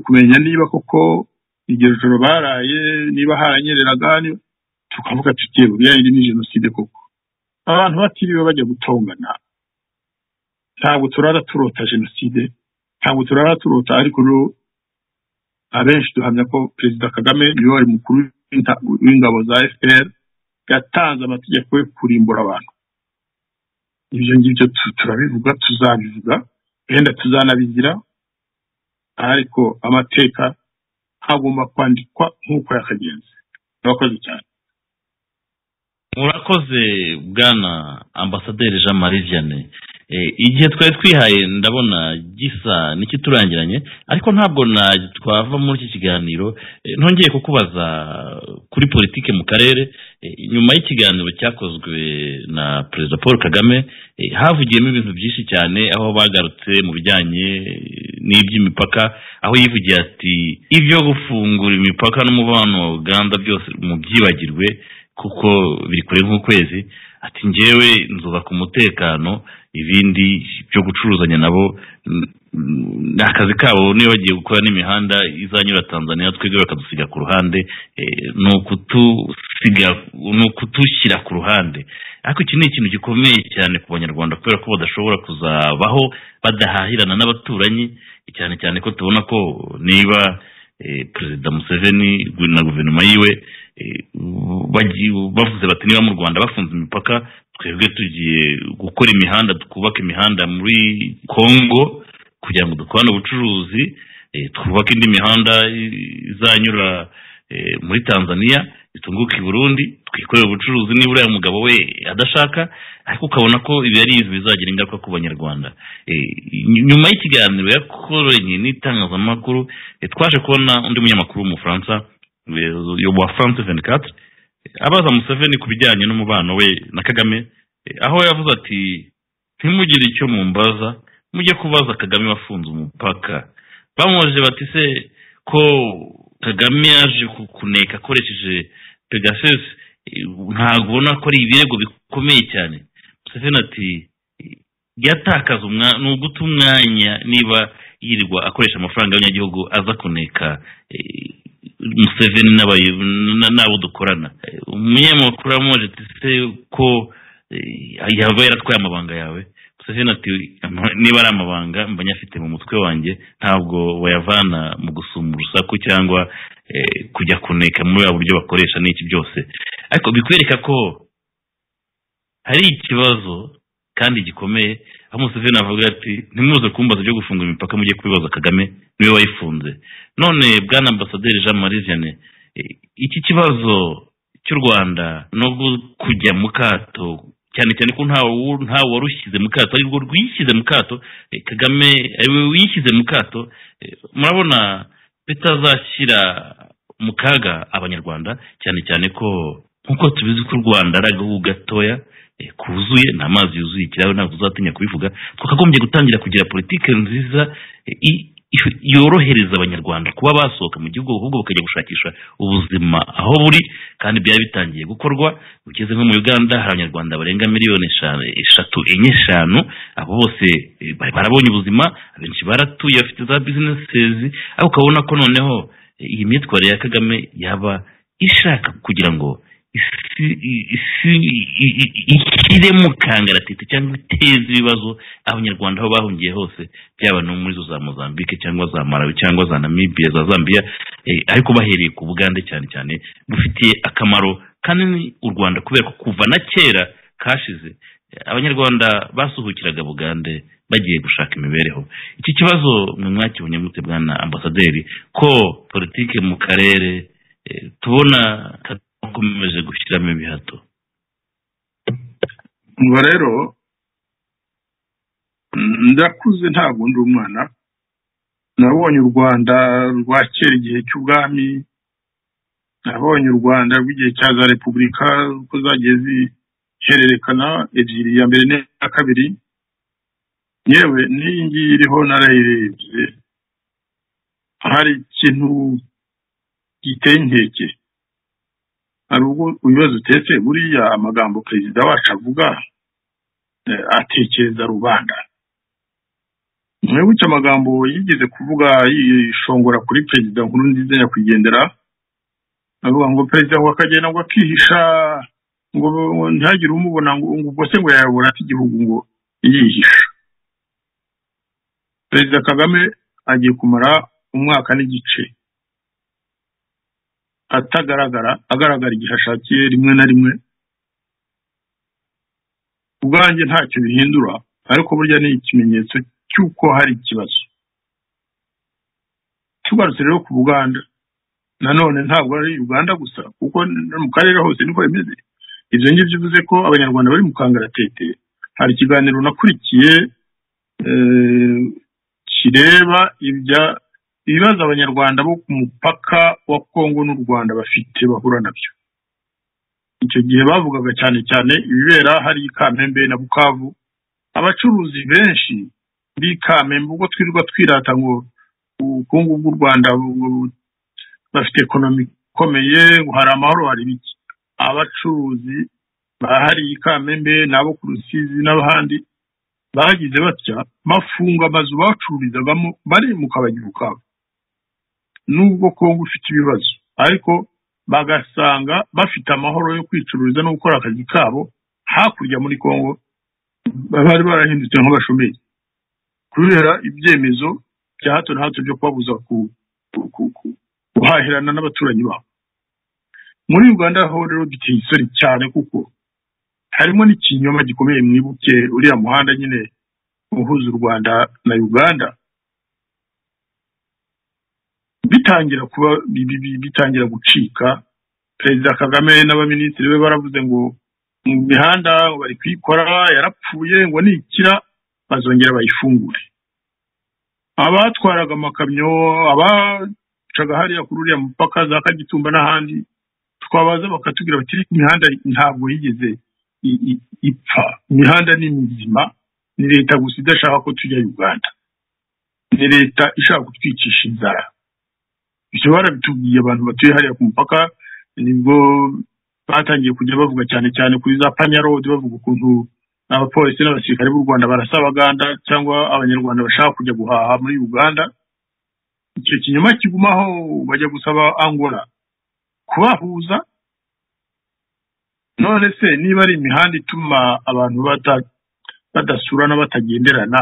kumenya niba koko iryo joro baraye niba haranyereraga ni- tukavuga tuti buriya iri ni jenoside koko abantu batiriwe bajya gutongana ntabwo turara turota jenoside ntabwo turara turota ariko rero abenshi duhamya ko perezida kagame niwe wari mukuru w'inta- w'ingabo za fpr yatanze amategeko yo kurimbura abantu ibyo ngibyo tu- turabivuga tuzabivuga wenda tuzanabigira ariko amateka hagomba kwandikwa nk'uko yakagenze murakoze cyane murakoze bwana ambasaderi jean marie vianney Eh, igihe twari twihaye ndabona gisa n'ikiturangiranye ariko ntabwo na twava muri iki kiganiro Eh, ntongeye kukubaza kuri politike mu karere Eh, nyuma y'ikiganiro cyakozwe na perezida paul kagame eh, havugiyemo ibintu byinshi cyane aho bagarutse mu bijyanye eh, n'iby'imipaka aho yivugiye ati ibyo gufungura imipaka n'umubano wa uganda byose mubyibagirwe kuko biri kure nk'ukwezi ati njyewe nzubaka umutekano ibindi byo gucuruzanya nabo mm, mm, ni akazi kabo niba bagiye gukora n'imihanda izanyura tanzania twebwe bakadusiga ku ruhande eh, ni ukutusiga ni ukutushyira ku ruhande ariko iki ni ikintu gikomeye cyane ku banyarwanda kubera ko badashobora kuzabaho badahahirana n'abaturanyi cyane cyane ko tubona ko niba eh, perezida museveni na guverinoma yiwe eh, bagi- bavuze bati niba mu rwanda bafunze imipaka twebwe tugiye gukora imihanda twubaka imihanda muri congo kugira ngo dukorane ubucuruzi eh, twubake indi mihanda i- izanyura eh, muri tanzania itunguka i burundi twikorere ubucuruzi niba uriya mugabo we adashaka ariko ukabona ko ibi ari ibintu bizagira ingaruka ku banyarwanda Eh, ny- nyuma y'ikiganiro yakoranye n'itangazamakuru eh, twaje kubona undi munyamakuru w'umufaransa eh, wa france 24 abaza museveni ku bijyanye n'umubano we na kagame eh, aho yavuze ati ntimugire icyo mumbaza mujye kubaza kagame wafunze umupaka bamubajije bati se ko kagame yaje ku- kuneka akoresheje pegasus eh, ntabwo ubona ko ari ibirego bikomeye cyane museveni ati yatakaza umwanya ni uguta umwanya niba yirirwa akoresha amafaranga y'abanyagihugu aza kuneka eh, museveni n'abayo- na- n'abo dukorana Eh, umunyamakuru yamubaje ati se ko eh, yaba yaratwaye amabanga yawe museveni ati "Ama- niba ari amabanga mba nyafite mu mutwe wanjye ntabwo wayavana mu gusuma urusaku cyangwa eh, kujya kuneka muri buriya buryo bakoresha n'iki byose ariko bikwereka ko hari ikibazo kandi gikomeye aho Museveni avuga ati ntimuze kumbaza ibyo gufunga imipaka mujye kubibaza Kagame niwe wayifunze none bwana ambasaderi Jean Marie Vianney eh, iki kibazo cy'u Rwanda no gu- kujya mu kato cyane cyane ko ntawe wu- ntawe wari ushyize mu kato ari rwo rwishyize mu kato eh, kagame ari we wishyize mu kato eh, murabona bitazashyira mu kaga abanyarwanda cyane cyane ko nk'uko tubizi ko u rwanda ari agahugu gatoya eh, kuzuye ni amazi yuzuye ikirahure ntabwo uzatinya kubivuga twakagombye gutangira kugira politiki nziza eh, i- ifu- yorohereza abanyarwanda kuba basohoka mu gihugu ahubwo bakajya gushakisha ubuzima aho buri kandi byari bitangiye gukorwa ugeze nko mu uganda hari abanyarwanda barenga miliyoni eshanu eshatu enye eshanu abo bose eh, bari barabonye ubuzima abenshi baratuye bafite za bizinesezi ariko ukabona ko noneho eh, iyi myitwarire ya kagame yaba ishaka kugira ngo isi isi i- i- i- ishyiremo kangaratete cyangwa iteze ibibazo abanyarwanda aho bahungiye hose byaba no muri zo za mozambique cyangwa za malawi cyangwa za namibia za zambia eh, ariko bahereye ku bugande cyane cyane bufitiye akamaro kanini u rwanda kubera ko kuva na kera kashize eh, abanyarwanda basuhukiraga bugande bagiye gushaka imibereho iki kibazo mwe mwakibonye mute bwana ambasaderi ko politike mu karere eh, tubona kakomeje gushyiramo ibihato ngo rero mm, ndakuze ntabwo ndi umwana nabonye u rwanda rwa kera igihe cy'ubwami nabonye u rwanda rw'igihe cya za repubulika uko zagiye zihererekana ebyiri iya mbere n'iya kabiri yewe n'iyi ngiyi iriho narayirebye hari ikintu giteye inkeke hari ubwo ibibazo utetse buriya amagambo perezida wacu avuga eh, atekereza rubanda mwibuke amagambo yigeze kuvuga yishongora kuri perezida nkuru nziza nyakwigendera avuga ngo perezida ngo akagenda ngo akihisha ngo ngo ntihagire umubona ngo ngo ubwo se ngo yayobora ate igihugu ngo yihisha perezida kagame agiye kumara umwaka n'igice atagaragara agaragara igihe ashakiye rimwe na rimwe ubwanjye ntacyo bihindura ariko burya ni ikimenyetso cy'uko hari ikibazo tugarutse rero ku buganda nanone ntabwo ari uganda gusa kuko no mu karere hose niko bimeze ibyo ngibyo bivuze ko abanyarwanda bari mu kangaratete hari ikiganiro nakurikiye eh, kireba ibya ibibazo abanyarwanda bo ku mupaka wa kongo n'u rwanda bafite bahura nabyo icyo gihe bavugaga cyane cyane ibibera hari i kamembe na bukavu abacuruzi benshi b'i kamembe ubwo twirirwa twirata ngo ubukungu bw'u rwanda bu- bafite ekonomi ikomeye ngo hari amahoro hari biki abacuruzi bahari i kamembe n'abo ku rusizi n'abahandi bagize batya bafunga amazu bacururizagamo baremuka bajya ubukabo nubwo kongo ifite ibibazo ariko bagasanga bafite amahoro yo kwicururiza no gukora akazi kabo hakurya muri kongo bari barahindutse nk'abashomeri kubera ibyemezo bya hato na hato byo kubabuza ku- ku- ku- ku- guhahirana n'abaturanyi babo muri uganda ho rero duteye isoni cyane kuko harimo n'ikinyoma gikomeye mwibuke uriya muhanda nyine uhuza u rwanda na uganda bitangira kuba bi- bi- bi- bitangira gucika perezida kagame n'abaminisitiri be baravuze ngo mu mihanda ngo bari kuyikora yarapfuye ngo nikira bazongera bayifungure abatwaraga amakamyo abacaga hariya kuri uriya mupaka za kagitumba n'ahandi twabaza bakatubwira bati "Ariko imihanda ntabwo yigeze i- i- ipfa imihanda ni mizima ni leta gusa idashaka ko tujya uganda ni leta ishaka kutwicisha inzara ibyo barabitubwiye abantu batuye hariya ku mupaka nibwo batangiye kujya bavuga cyane cyane kuri za panyarodi bavuga ukuntu abapolisi n'abasirikare b'u rwanda barasa abaganda cyangwa abanyarwanda bashaka kujya guhaha muri uganda icyo kinyoma kigumaho bajya gusaba angola kubahuza none se niba ari imihanda ituma abantu bata- badasurana batagenderana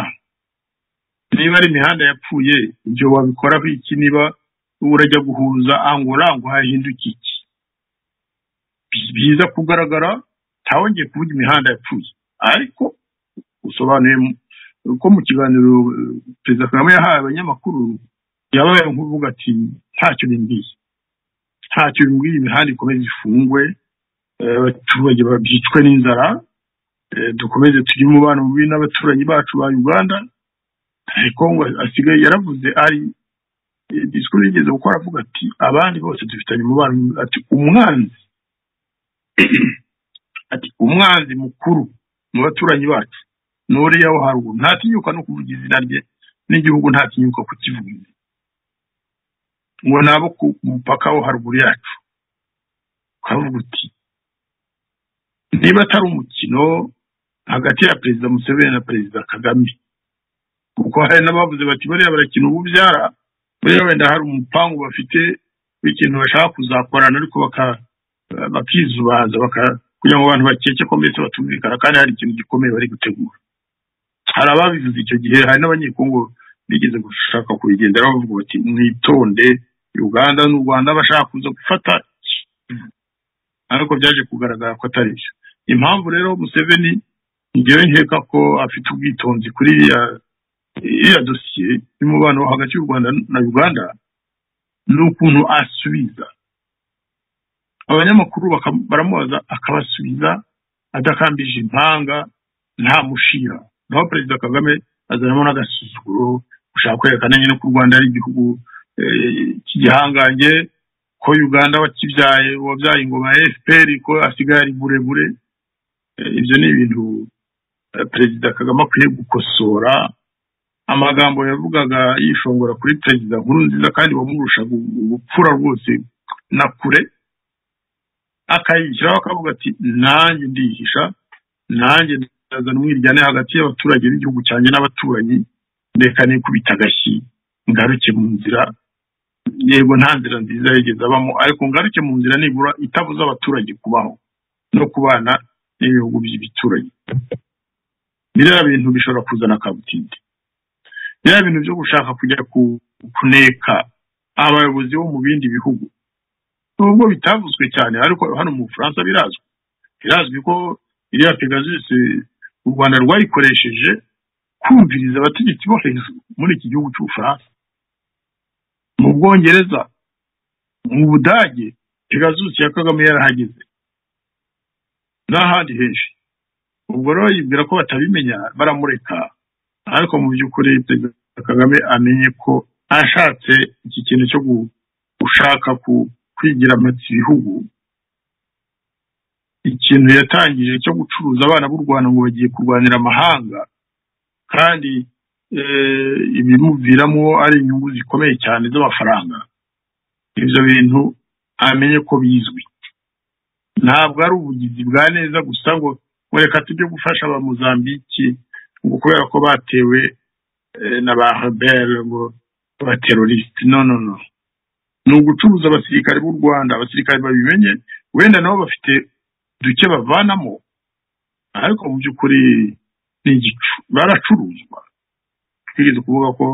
niba ari imihanda yapfuye ibyo wabikoraho iki niba urajya guhuza angola ngo hahinduke iki biza kugaragara ntawongeye kuvuga imihanda yapfuye ariko usobanuye mu- ko mu kiganiro eh, perezida kagame yahaye abanyamakuru yabaye nk'uvuga ati ntacyo bimbwiye ntacyo bimbwiye imihanda ikomeze ifungwe eh, abaturage babyicwe n'inzara dukomeze tugire umubano mubi n'abaturanyi bacu ba uganda kongo asigaye yaravuze ari disikuru yigeze gukora avuga ati abandi bose dufitanye umubano ati umwanzi ati umwanzi mukuru mu baturanyi bacu ni uriya wo haruguru ntatinyuka no kuvuga izina rye n'igihugu ntatinyuka kukivuga ngo ni abo ku mupaka wo haruguru yacu ukavuga uti niba atari umukino hagati ya perezida museveni na perezida kagame kuko hari n'abavuze bati bariya barakina ububyara buriya wenda hari umupangu bafite w'ikintu bashaka kuzakorana ariko bakizubaza kugira ngo abantu bakeke ko mbese batumvikana kandi hari ikintu gikomeye bari gutegura hari ababivuze icyo gihe hari n'abanyekongo bigeze gushaka kubigenderaho bavuga bati mwitonde uganda n'u rwanda bashaka kuza gufata ariko byaje kugaragara ko atari byo impamvu rero museveni ngewe nkeka ko afite ubwitonzi kuri iriya dosiye y'umubano hagati y'u rwanda na uganda n'ukuntu asubiza abanyamakuru baramubaza akabasubiza adakambije impanga nta mushira naho perezida kagame azanamo n'agasuzuguro gushaka kwerekana nyine ko u rwanda ari igihugu cy'igihangange ko uganda wakibyaye wabyaye ingoma ya fpr ko asigaye ari burebure ibyo ni ibintu perezida kagame akwiye gukosora amagambo yavugaga yishongora kuri perezida nkuru nziza kandi wamurushaga ubupfura rwose na kure akayishyiraho akavuga ati nanjye ndihisha nanjye ndazana umwiryane hagati y'abaturage b'igihugu cyanjye n'abaturanyi reka nikubita agashyi ngaruke mu nzira yego nta nzira nziza yigeze abamo ariko ngaruke mu nzira nibura itabuza abaturage kubaho no kubana n'ibihugu by'ibituranyi biriya bintu bishobora kuzana kabutindi biriya bintu byo gushaka kujya kuneka abayobozi bo mu bindi bihugu nubwo bitavuzwe cyane ariko hano mu bufaransa birazwi birazwi ko iriya pegasus u rwanda rwayikoresheje kumviriza abategetsi bo hejuru muri iki gihugu cy'ubufaransa mu bwongereza mu budage pegasus ya kagame yarahageze n'ahandi henshi ubwo rero yibwira ko batabimenya baramureka ariko mu by'ukuri perezida kagame amenye ko ashatse iki kintu cyo gushaka kwigira amatsi ibihugu ikintu yatangije cyo gucuruza abana b'u rwanda ngo bagiye kurwanira amahanga kandi ibimuviramo ari inyungu zikomeye cyane z'amafaranga ibyo bintu amenye ko bizwi ntabwo ari ubugizi bwa neza gusa ngo reka tujye gufasha abamuzambiki ngo kubera ko batewe na ba rebelle ngo abaterorisite no no no ni ugucuruza abasirikare b'u rwanda abasirikare babimenye wenda nabo bafite duke bavanamo ariko mu by'ukuri ni igicu baracuruzwa twigeze kuvuga ko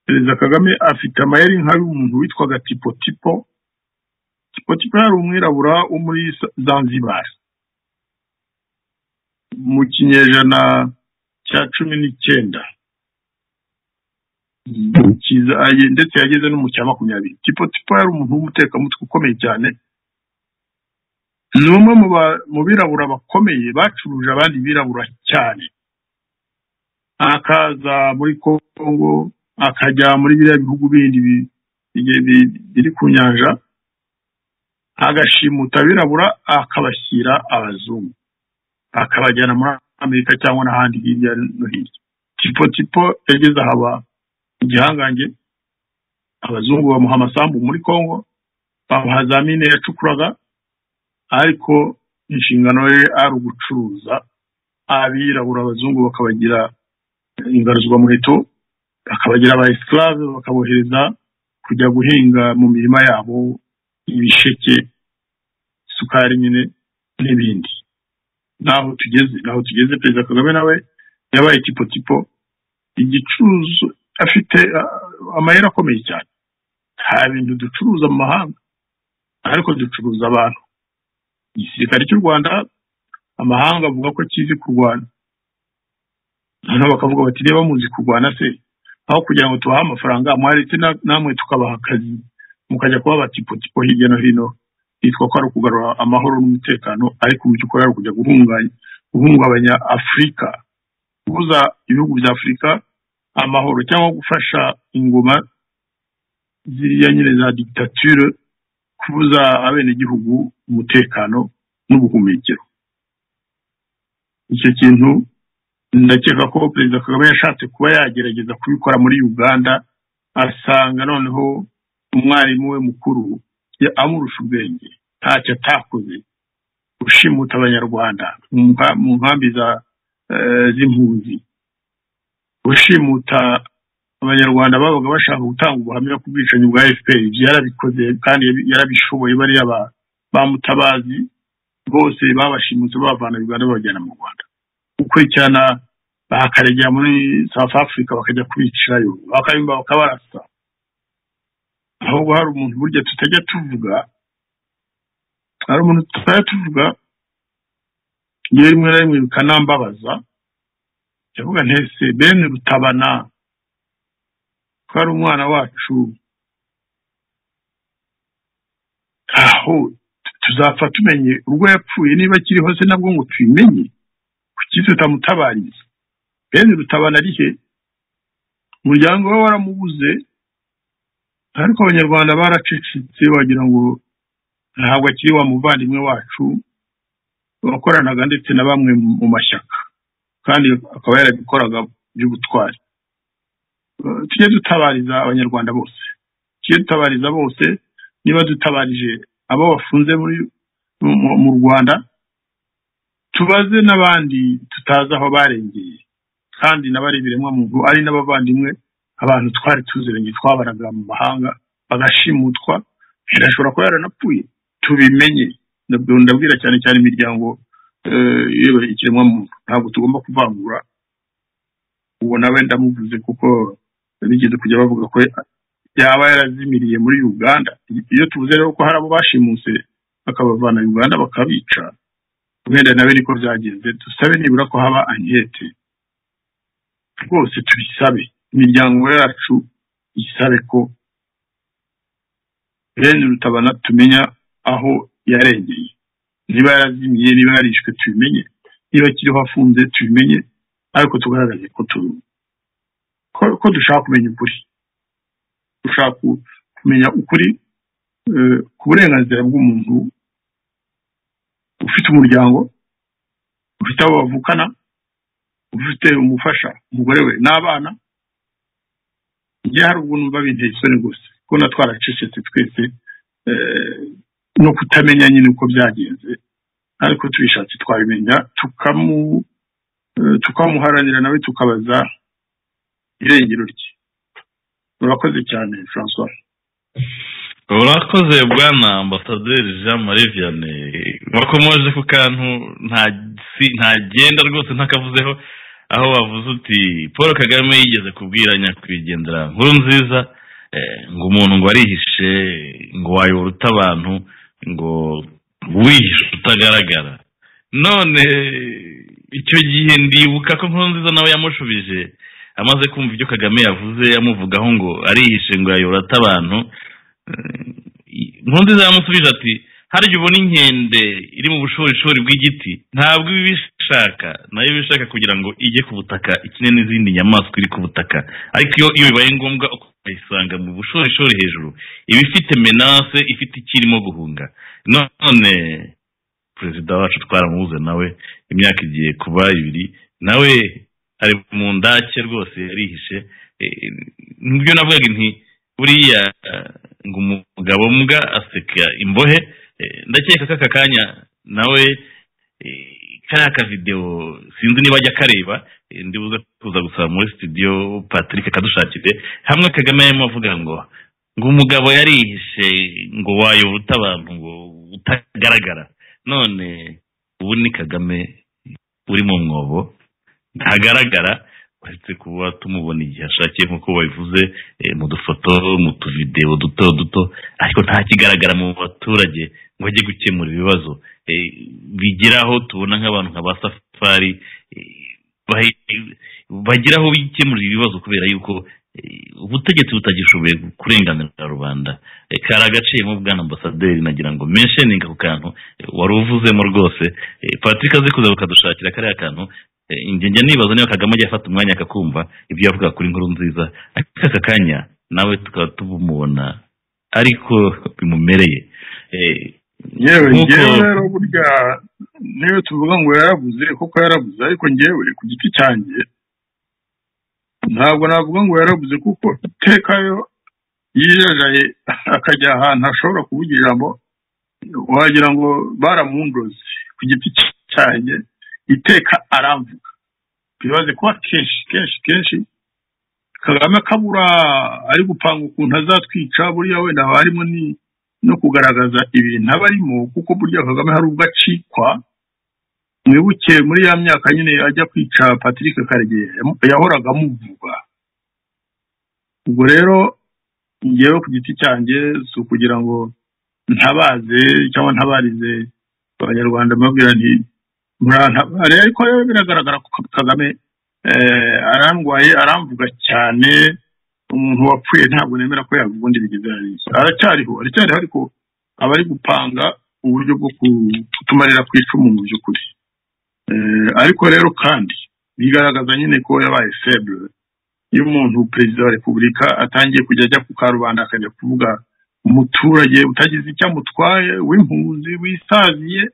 perezida kagame afite amayeri nka y'umuntu witwaga tipo tipo tipo tipo yari umwirabura wo muri zanzibari mu kinyejana cya cumi n'icyenda ndetse yageze no mu cya makumyabiri tipo tipo yari umuntu w'umutekamutwe ukomeye cyane ni umwe mu birabura bakomeye bacuruje abandi birabura cyane akaza muri kongo akajya muri biriya bihugu bindi biri ku nyanja agashimuta birabura akabashyira abazungu akabajyana muri amerika cyangwa n'ahandi hirya no hirya tipo tipo yageze haba igihangange abazungu bamuha amasambu muri kongo bamuha za mine yacukuraga ariko inshingano ye ari ugucuruza abirabura abazungu bakabagira ingaruzwamuheto bakabagira aba esclave bakabohereza kujya guhinga mu mirima yabo ibisheke isukari nyine n'ibindi naho tugeze naho tugeze perezida kagame nawe yabaye tipo tipo igicuruzo afite amayeri akomeye cyane nta bintu ducuruza mu mahanga ariko ducuruza abantu igisirikare cy'u rwanda amahanga avuga ko kizi kurwana noneho bakavuga bati reba muzi kurwana se aho kugira ngo tubahe amafaranga mwaretse namwe tukabaha akazi mukajya kuba abatipotipo hirya no hino hitwa ko ari ukugarura amahoro n'umutekano ariko mu by'ukuri ari ukujya guhungabanya afurika kubuza ibihugu bya afurika amahoro cyangwa gufasha ingoma ziriya nyine za dictature kubuza abenegihugu umutekano n'ubuhumekero icyo kintu ndakeka ko perezida kagame yashatse kuba yagerageza kubikora muri uganda asanga noneho umwarimu we mukuru amurusha ubwenge ntacyo atakoze ushimuta abanyarwanda mu nkambi z'impunzi ushimuta abanyarwanda babaga bashaka gutanga ubuhamya ku bwicanyi bwa fpr ibyo yarabikoze kandi yarabishoboye bariya bamutabazi bose babashimutse babavana uganda babajyana mu rwanda gukurikirana bakaregera muri south africa bakajya kubicirayo bakabimba bakabarasa ahubwo hari umuntu burya tutajya tuvuga hari umuntu tutajya tuvuga iyo rimwe na rimwe bikanambabaza ndavuga ntese bene rutabana twari umwana wacu aho tuzapfa tumenye urwo yapfuye niba akiriho se nabwo ngo tubimenye kuki tutamutabariza bene rutabana ari he umuryango we waramubuze ariko abanyarwanda baracecetse wagira ngo ntabwo akiri wa muvandimwe wacu wakoranaga ndetse na bamwe mu mashyaka kandi akaba yarabikoraga by'ubutwari tujye dutabariza abanyarwanda bose tujye dutabariza bose niba dutabarije abo bafunze mu rwanda tubaze n'abandi tutazi aho barengeye kandi n'abari muntu ari n'abavandimwe abantu twari tuziranye twabaraga mu mahanga bagashimutwa irashobora kuba yaranapfuye tubimenye ndabwira cyane cyane imiryango iyoboye ikiremwamuntu ntabwo tugomba kuvangura uwo nawe ndamuvuze kuko bigeze kujya bavuga ko yaba yarazimiriye muri uganda iyo tuvuze rero ko hari abo bashimuse bakabavana uganda bakabica wenda nawe niko byagenze dusabe nibura ko haba ankete rwose tubisabe imiryango yacu isabe ko bene rutabana tumenya aho yarengeye niba yarazimiye niba yarishwe tubimenye niba akiriho afunze tubimenye ariko tugaragaze ko ko dushaka kumenya ukuri dushaka kumenya ukuri ku burenganzira bw'umuntu ufite umuryango ufite abo bavukana ufite umufasha umugore we n'abana njye hari ubwo numva binteye isoni rwose kubona twaracecetse twese no kutamenya nyine uko byagenze ariko tubishatse twabimenya tukamuharanira nawe tukabaza irengero rye urakoze cyane francois urakoze bwana ambasaderi jean marie vianney wakomoje ku kantu ntagenda rwose ntakavuzeho aho wavuze uti paul kagame yigeze kubwira nyakwigendera nkuru nziza ngo umuntu ngo arihishe ngo wayobora uta abantu ngo wihishe utagaragara none icyo gihe ndibuka ko nkuru nziza nawe yamushubije amaze kumva ibyo kagame yavuze yamuvugaho ngo arihishe ngo yayobora ata abantu nkuru nziza yamusubije ati harya ubona inkende iri mu bushorishori bw'igiti ntabwo iba ibishaka nayo iba ishaka kugira ngo ijye ku butaka ikine n'izindi nyamaswa iri ku butaka ariko iyo bibaye ngombwa ukayisanga mu bushorishori hejuru iba ifite menase ifite icyo irimo guhunga none perezida wacu twaramubuze nawe imyaka igiye kuba ibiri nawe ari mu ndake rwose yarihishe nibyo navugaga nti buriya ngo umugabo mbwa aseka imbohe ndakeka ko aka kanya nawe kariya akavidewo sinzi niba ajya akareba ndibuze kuza gusaba muri studio patrick akadushakire hamwe kagame yarimo avuga ngo ngo umugabo yarihishe ngo wayobota abantu ngo utagaragara none ubu ni kagame uri mu mwobo ntagaragara uretse kuba tumubona igihe ashakiye nk'uko babivuze mu dufoto mu tuvidewo duto duto ariko nta kigaragara mu baturage ngo ajye gukemura ibibazo bigira aho tubona nk'abantu nka ba safari bagira aho bikemurira ibibazo kubera yuko ubutegetsi butagishoboye kurenganira rubanda Eh, kari agaciyemo bwana ambasaderi nagira ngo mensheninga ako kantu eh, wari uvuzemo rwose Eh, patrick azi kuza bakadushakira kariya kantu Eh, njye njya nibaza niba kagame ajya afata umwanya akakumva ibyo yavuga kuri nkuru nziza ariko aka kanya nawe tukaba tumubona ariko bimumereye Eh, yewe Nk'uko- ngewe rero burya niyo tuvuga ngo yarabuze koko yarabuze ariko ngewe ku giti cyanjye ntabwo navuga ngo yarabuze kuko iteka yo yijajaye akajya ahantu ashobora kuvuga ijambo wagira ngo baramundoze ku giti cyanjye iteka aramvuga twibaze kuba kenshi kenshi kenshi kagame akabura ari gupanga ukuntu azatwica buriya wenda haba harimo ni no kugaragaza ibintu aba arimo kuko burya kagame hari ubwo acikwa mwibuke muri ya myaka nyine ajya kwica patrick karegeya yamu- yahoraga amuvuga ubwo rero ngewe ku giti cyanjye si ukugira ngo ntabaze cyangwa ntabarize abanyarwanda mbabwira nti murantabare ariko rero biragaragara ko kagame eh, arandwaye aramvuga cyane umuntu wapfuye ntabwo nemera ko yavuga undi bigeze hariya aracyariho aracyariho ariko aba ari gupanga uburyo bwo ku- kutumarira ku icumu mu by'ukuri Eh, ariko rero kandi bigaragaza nyine ko yabaye febure iyo umuntu perezida wa repubulika atangiye kujya ajya ku karubanda akajya kuvuga umuturage utagize icyo amutwaye w'impunzi wisaziye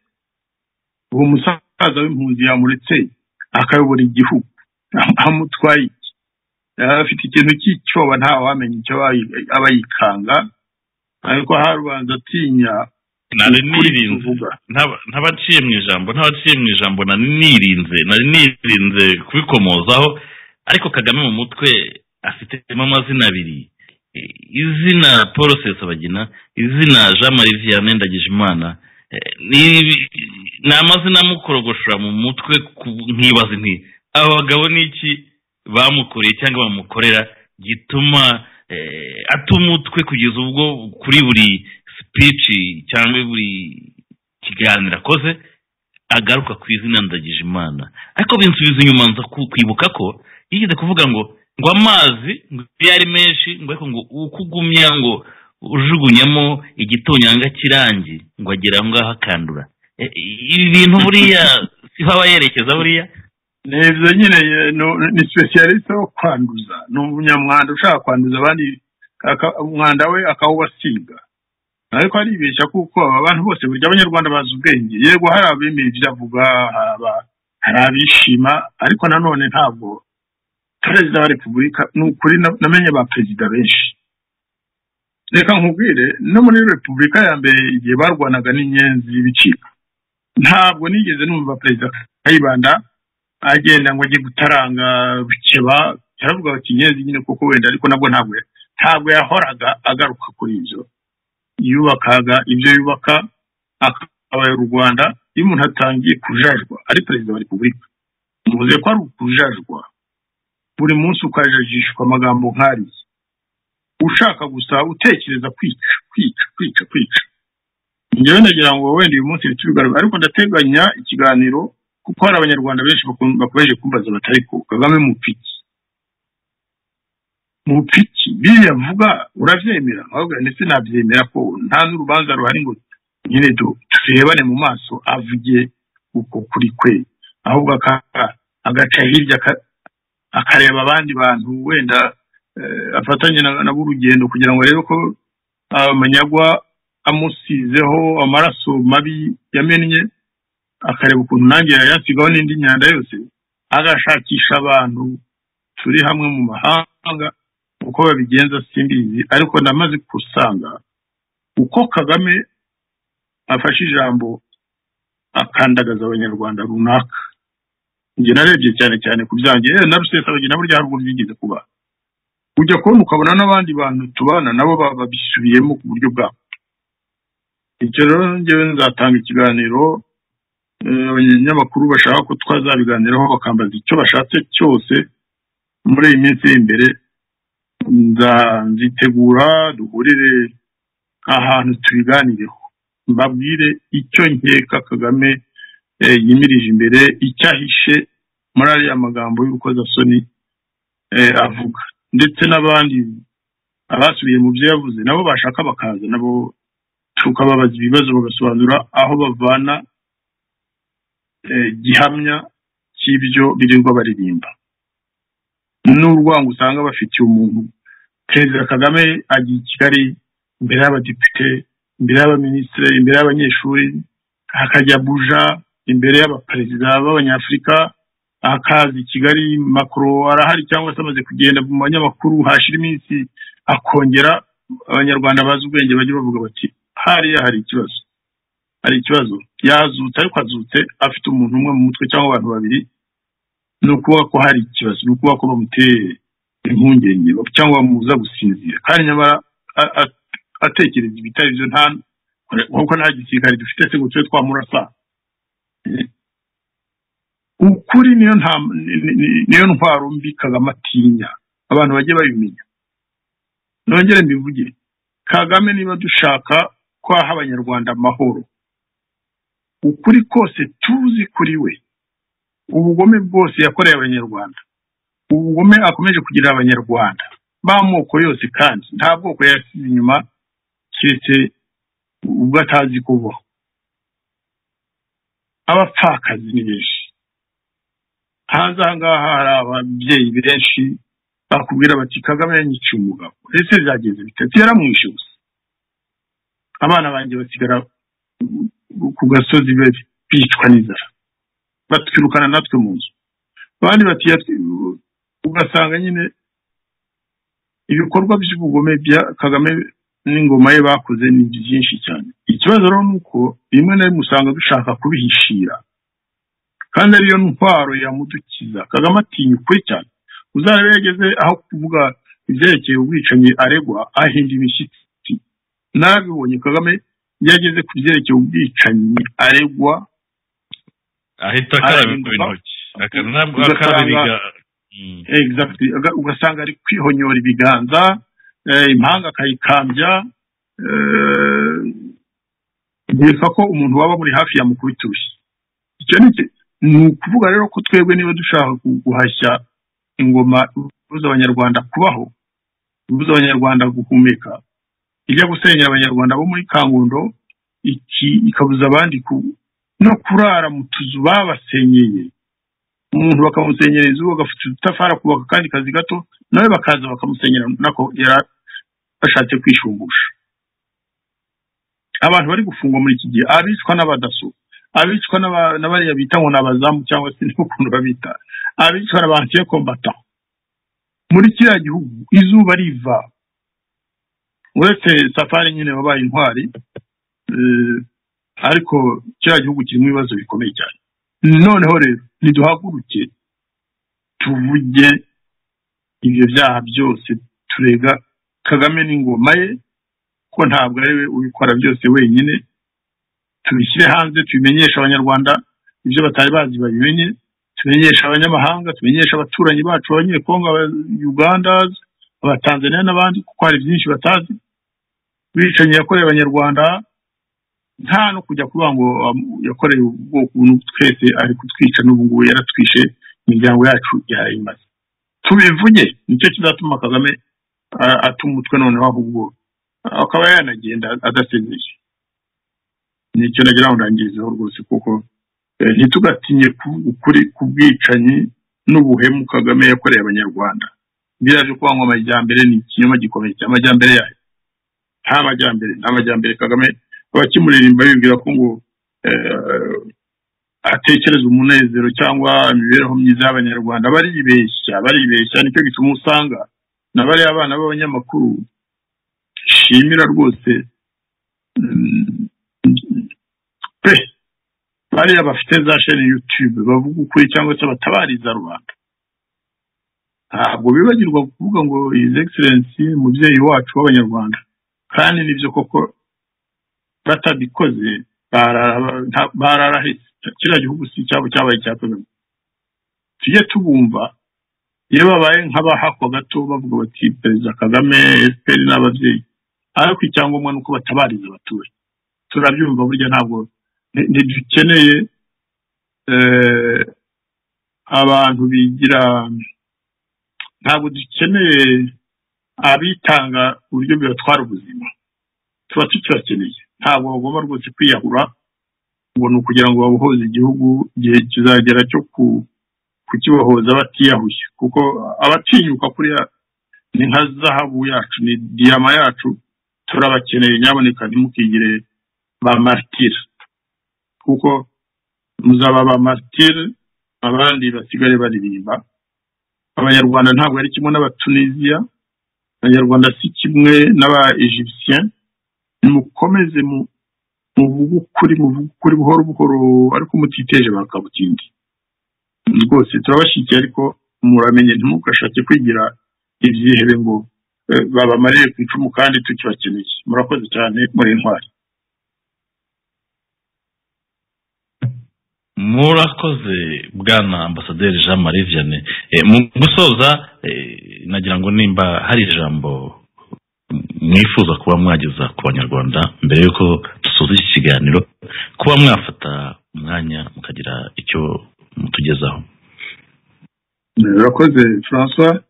uwo musaza w'impunzi yamuretse akayobora igihugu Am- amutwaye iki? yari afite ikintu cy'icyoba nta wamenya icyo abayi- aba yikanga ariko harubanza atinya nari ukuri nirinze kuvuga Ntaba- ntabaciye mu ijambo ntabaciye mu ijambo nari nirinze nari nirinze kubikomozaho ariko kagame mu mutwe afitemo amazina abiri Eh, izina paul sesabagina izina jean marie vianney ndagijimana Eh, ni- ni amazina amukorogosha mu mutwe ku- nkibaza nti aba bagabo ni iki bamukoreye cyangwa bamukorera gituma eh, ata umutwe kugeza ubwo kuri buri sipici cyangwa buri kiganiro akoze agaruka ku izina ndagije imana ariko binsubiza inyuma nza ku- kwibuka ko yigeze kuvuga ngo ngo amazi ngo iyo ari menshi ngo ariko ngo uko ugumya ngo ujugunyamo igitonyanga cy'irangi ngo agere aho ngaho akandura E, ibi bintu buriya siho aba yerekeza buriya ni ibyo nyine ye- ni- ni specialist wo kwanduza ni umunyamwanda ushaka kwanduza abandi aka- umwanda we akawubasiga ariko aribeshya kuko aba bantu bose burya abanyarwanda bazi ubwenge yego hari abemera ibyo avuga hari aba- hari abishima ariko nanone ntabwo perezida wa repubulika ni ukuri na- namenye ba perezida benshi reka nkubwire no muri repubulika ya mbere igihe barwanaga n'inyenzi y'ibicika ntabwo nigeze numva perezida kayibanda agenda ngo ajye gutaranga bukeba yaravuga bati nyenzi nyine kuko wenda ariko nabwo ntabwo ntabwo yahoraga agaruka kuri ibyo yubakaga ibyo yubaka akabaye u rwanda iyo umuntu atangiye kujajwa ari perezida wa repubulika muvuze ko ari ukujajwa buri munsi ukajajishwa amagambo nk'ariya ushaka gusa utekereza kwica kwica kwica kwica njyewe nagira ngo wenda uyu munsi bitubigaragara ariko ndateganya ikiganiro kuko hari abanyarwanda benshi bakun- bakomeje kumbaza batari ko kagame mupiki mupiki biriya mvuga urabyemera ahubwo ndetse nabyemera ko nta n'urubanza ruhari ngo nyine tu- turebane mu maso avuge uko kuri kwe ahubwo aka- agaca hirya aka- akareba abandi bantu wenda eh, afatanye na- nabo urugendo kugira ngo arebe ko amanyagwa amusizeho amaraso mabi yamennye akareba ukuntu nanjye yayasigaho n'indi myanda yose agashakisha abantu turi hamwe mu mahanga uko babigenza simbizi ariko namaze gusanga uko kagame afashe ijambo akandagaza abanyarwanda runaka njye narebye cyane cyane ku byanjye eh, na rusesabagina burya hari ubwo byigeze kuba ujya kubona ukabona n'abandi bantu tubana nabo ba- babisubiyemo ku buryo bwabo icyo rero njyewe nzatanga ikiganiro Eh, abanyamakuru bashaka ko twazabiganiraho bakambaza icyo bashatse cyose muri iyi minsi iri imbere nza- nzitegura duhurire ahantu tubiganireho mbabwire icyo nkeka kagame eh, yimirije imbere icyo ahishe muri ariya magambo y'urukozasoni eh, avuga ndetse n'abandi abasubiye mu byo yavuze nabo bashaka bakaza nabo tukababaza ibibazo bagasobanura aho bavana eh, gihamya cy'ibyo birirwa baririmba n'urwango usanga bafitiye umuntu perezida kagame agiye i kigali imbere y'abadepite imbere y'abaminisitiri imbere y'abanyeshuri hakajya buja imbere y'abaperezida b'abanyafurika akaza i kigali makoro arahari cyangwa se amaze kugenda mu banyamakuru hashira iminsi akongera abanyarwanda bazi ubwenge bajya bavuga bati hariya hari ikibazo hari ikibazo yazutse ariko azutse afite umuntu umwe mu mutwe cyangwa abantu babiri ni ukuvuga ko hari ikibazo ni ukuvuga ko bamuteye impungenge cyangwa bamubuza gusinzira kandi nyamara a- a- atekereza ibitari byo nta kuko nta gisirikare dufite se ngo tube twamurasa ukuri niyo nta ni- ni- ni- niyo ntwaro mbi kagame atinya abantu bajye babimenya nongere mbivuge kagame niba dushaka ko aha abanyarwanda amahoro ukuri kose tuzi kuri we ubugome bwose yakoreye abanyarwanda ubugome akomeje kugirira abanyarwanda b'amoko yose kandi nta bwoko yasize inyuma keretse ubwo atazi kubaho abapfakazi ni benshi hanze aha ngaha hari ababyeyi benshi bakubwira bati kagame yanyiciye umugabo ese byageze bitatu yaramwishe gusa abana banjye basigara ku gasozi be- bicwa n'inzara batwirukana natwe mu nzu abandi bati yatwi- ugasanga nyine ibikorwa by'ubugome bya kagame n'ingoma ye bakoze ni byinshi cyane ikibazo rero ni uko rimwe na rimwe usanga dushaka kubihishira kandi ariyo ntwaro yamudukiza kagame atinya ukuri cyane uzarebe yageze aho kuvuga ibyerekeye ubwicanyi aregwa ahinda imishyitsi n'abibonye kagame yageze ku byerekeye ubwicanyi aregwa ahita akaraba Arahinduka. intoki Aka- ntabwo Ugasanga- akaraba ibiga- Mm. exactly Uga- ugasanga ari kwihonyora ibiganza eh, impanga akayikambya eh, nkeka ko umuntu waba muri hafi yamukubita urushyi icyo ni iki- ni ukuvuga rero ko twebwe niba dushaka gu- guhashya ingoma ibuza abanyarwanda kubaho ibuza abanyarwanda guhumeka ijya gusenyera abanyarwanda bo muri kangondo iki ikabuza abandi ku- no kurara mu tuzu babasenyeye umuntu bakamusenyera inzu bagafata udutafari akubaka akandi kazi gato nawe bakaza bakamusenyera nako yari ashatse kwishungusha abantu bari gufungwa muri iki gihe abicwa n'abadaso abicwa n'aba- n'abariya bita ngo ni abazamu cyangwa se n'ukuntu babita abicwa na ba antiyo kombata muri kiriya gihugu izuba riva uretse safari nyine wabaye intwari eh, ariko kiriya gihugu kirimo ibibazo bikomeye cyane noneho rero niduhaguruke tuvuge ibyo byaha byose turega kagame n'ingoma ye ko ntabwo ari we ubikora byose wenyine tubishyire hanze tubimenyeshe abanyarwanda ibyo batari bazi babimenye tumenyeshe abanyamahanga tumenyeshe abaturanyi bacu abanyekongo uganda abatanzaniya n'abandi kuko hari byinshi batazi bicanyi yakoreye abanyarwanda nta no kujya kuvuga ngo um, yakoreye ubwoko ubu twese ari kutwica n'ubu ngubu yaratwishe imiryango yacu yayimaze tubivuge nicyo kizatuma kagame ah, ata umutwe noneho ahubwo akaba yanagenda adasezeje nicyo nagira ngo ndangirizeho rwose kuko eh, ntitugatinye kuvuga ukuri ku bwicanyi n'ubuhemu kagame yakoreye abanyarwanda biriya byo kuvuga ngo amajyambere ni ikinyoma gikomeye cyane amajyambere yayo nta majyambere nta majyambere kagame abakimuririmba bibwira ko ngo eh, atekereza umunezero cyangwa imibereho myiza y'abanyarwanda baribeshya baribeshya nicyo gituma usanga na bariya abana b'abanyamakuru shimira rwose mm, pe bariya bafite za sheni yutube bavuga ukuri cyangwa se batabariza rubanda ntabwo bibagirwa kuvuga ngo his excellency mubyeyi wacu w'abanyarwanda kandi nibyo koko batabikoze barara- nta- bararahetse kiriya gihugu si icyabo cyabaye icya kagame tujye tubumva iyo babaye nk'abahakwa gato bavuga bati perezida kagame fpr n'ababyeyi ariko icyangombwa ni uko batabariza abaturage turabyumva burya ntabwo nti- ntidukeneye eh, abantu bigira ntabwo dukeneye abitanga uburyo bibatwara ubuzima tuba tukibakeneye ntabwo bagomba rwose kwiyahura ngo ni ukugira ngo babohoze igihugu igihe kizagera cyo kukibohoza batiyahuye kuko abatinyuka kuriya ni nka zahabu yacu ni diyama yacu turabakeneye nyaboneka ntimukigire ba maritire kuko muzaba ba maritire abandi basigare baririmba abanyarwanda ntabwo ari kimwe n'abatunisiya abanyarwanda si kimwe n'aba egyptian nimukomeze muvuge ukuri muvuge ukuri buhoro buhoro ariko mutiteje bakabutindi rwose turabashyigikiye ariko muramenye ntimugashake kwigira ibyihebe ngo eh, babamariye ku icumu kandi tukibakeneye murakoze cyane muri intwari murakoze bwana ambasaderi jean marie vianney Eh, mu gusoza eh, nagira ngo nimba hari ijambo mwifuza kuba mwageza ku banyarwanda mbere y'uko dusoza iki kiganiro kuba mwafata umwanya mukagira icyo mutugezaho murakoze francois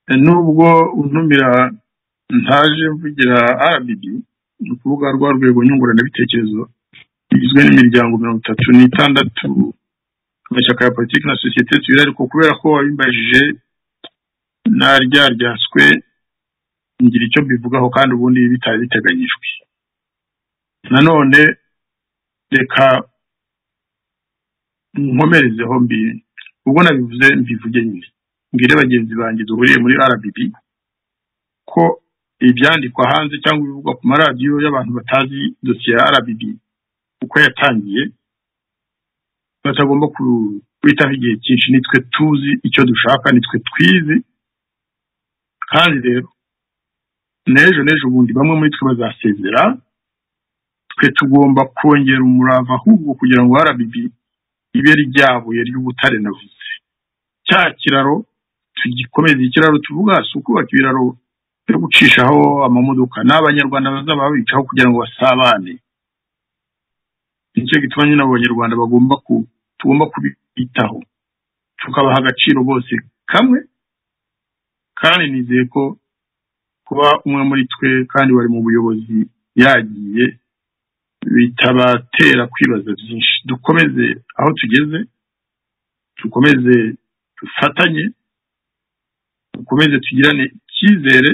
Eh, nubwo untumira ntaje mvugira rbd ni ukuvuga rwa rwego nyunguranabitekerezo igizwe n'imiryango mirongo itatu n'itandatu amashyaka ya politiki na sosiyete sivile ariko kubera ko wabimbajije naryaryaswe ngira icyo mbivugaho kandi ubundi bitari biteganyijwe nanone reka nkomerezeho mbi ubwo nabivuze mbivuge nyine mbwire bagenzi banjye duhuriye muri rbd ko ibyandikwa hanze cyangwa ibivugwa ku maradiyo y'abantu batazi dosiye ya rbd uko yatangiye batagomba ku- kwitaho igihe cyinshi nitwe tuzi icyo dushaka nitwe twizi kandi rero n'ejo n'ejo bundi bamwe muri twe bazasezera twe tugomba kongera umurava ahubwo kugira ngo rbb ibe ryabuye ry'ubutare navuze cya kiraro tugikomeze ikiraro tuvuga si ukubaka ibiraro byo gucishaho amamodoka n'abanyarwanda bazaba babicaho kugira ngo basabane nicyo gituma nyine abo banyarwanda bagomba ku tugomba kubitaho tukabaha agaciro bose kamwe kandi nizeye ko kuba umwe muri twe kandi wari mu buyobozi yagiye bitabatera kwibaza byinshi dukomeze aho tugeze dukomeze dufatanye dukomeze tugirane icyizere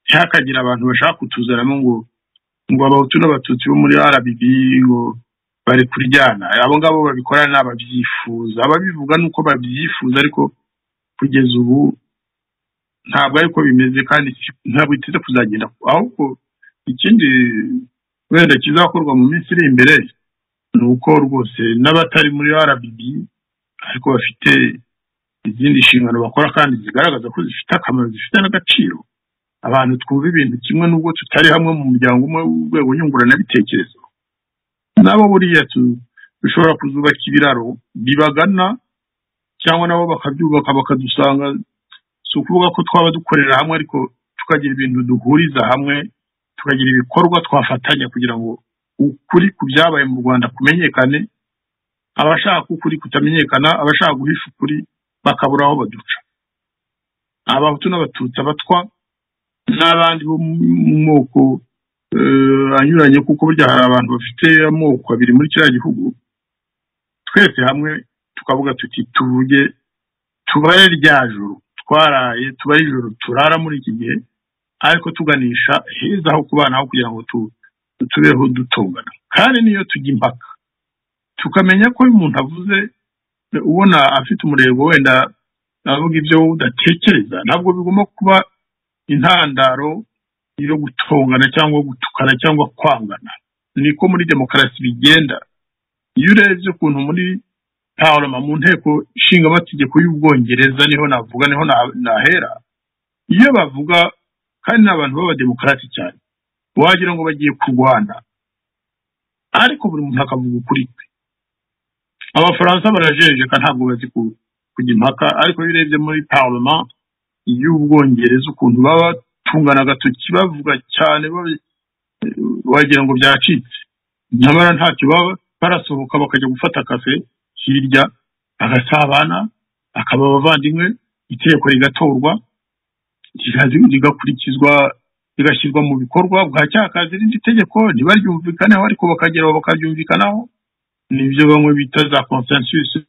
ntihakagire abantu bashaka kutuzanamo ngo ngo abahutu n'abatutsi bo muri rbd ngo bari kuryana abo ngabo babikora ni ababyifuza ababivuga ni uko babyifuza ariko kugeza ubu ntabwo ariko bimeze kandi si- ntabwo biteze kuzagenda ahubwo ikindi wenda kizakorwa mu minsi iri imbere ni uko rwose n'abatari muri rbd ariko bafite izindi nshingano bakora kandi zigaragaza ko zifite akamaro zifite n'agaciro abantu twumva ibintu kimwe n'ubwo tutari hamwe mu muryango umwe w'urwego nyunguranabitekerezo nabo buriya tu- dushobora kuzubaka ibiraro bibagana cyangwa nabo bakabyubaka bakadusanga si ukuvuga ko twaba dukorera hamwe ariko tukagira ibintu duhuriza hamwe tukagira ibikorwa twafatanya kugira ngo ukuri ku byabaye mu rwanda kumenyekane abashaka ukuri kutamenyekana abashaka guhisha ukuri bakabura aho baduca abahutu n'abatutsi abatwa n'abandi bo mu moko eh, anyuranye kuko burya hari abantu bafite amoko abiri muri kiriya gihugu twese hamwe tukavuga tuti tuvuge tubare rya joro twaraye tubare ijoro turara muri iki gihe ariko tuganisha heza ho kubanaho kugira ngo tu- tubeho dutongana kandi niyo tujya impaka tukamenya ko iyo umuntu avuze ubona afite umurego wenda avuga ibyo wowe udatekereza ntabwo bigomba kuba intandaro yo gutongana cyangwa gutukana cyangwa kwangana niko muri demokarasi bigenda iyo urebye ukuntu muri parama mu nteko ishinga amategeko y'ubwongereza niho navuga niho na- nahera iyo bavuga kandi ni abantu b'abademokarati cyane wagira ngo bagiye kurwana ariko buri muntu akavuga ukuri kwe abafaransa barajenjeka ntabwo bazi ku- kujya impaka ariko iyo urebye muri parama y'ubwongereza ukuntu baba batungana agatoki bavuga cyane ba- wagira ngo byacitse nyamara ntacyo baba barasohoka bakajya gufata kafe hirya bagasabana bakaba abavandimwe itegeko rigatorwa rigakurikizwa rigashyirwa mu bikorwa bwacyakaza irindi tegeko ntibaryumvikaneho ariko bakageraho bakaryumvikanaho nibyo bamwe bita za consensus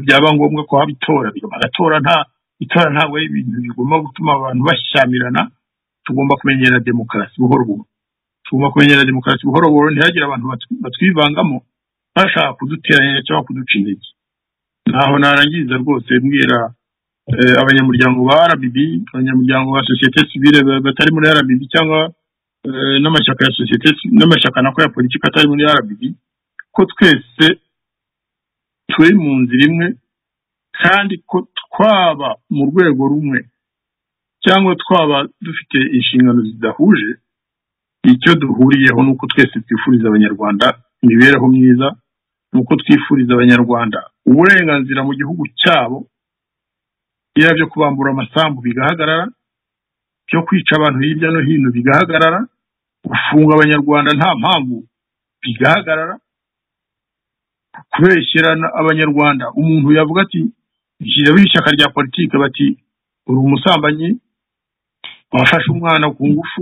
byaba ngombwa ko haba itora bagatora nta itora ntabwo ari ibintu bigomba gutuma abantu bashyamirana tugomba kumenyera demokarasi buhoro buhoro tugomba kumenyera demokarasi buhoro buhoro ntihagire abantu batwivangamo bashaka kuduteranya cyangwa kuduca intege ntaho narangiza rwose mbwira abanyamuryango ba rbb abanyamuryango ba sosiyete sivire batari muri rbb cyangwa n'amashyaka ya sosiyete n'amashyaka nako ya politiki atari muri rbb ko twese turi mu nzira imwe kandi ko twaba mu rwego rumwe cyangwa twaba dufite inshingano zidahuje icyo duhuriyeho ni uko twese twifuriza abanyarwanda imibereho myiza ni uko twifuriza abanyarwanda uburenganzira mu gihugu cyabo yaba byo kubambura amasambu bigahagarara byo kwica abantu hirya no hino bigahagarara gufunga abanyarwanda nta mpamvu bigahagarara kubeshyira abanyarwanda umuntu yavuga ati nshyiraho ishyaka rya politiki bati uri umusambanyi wafashe umwana ku ngufu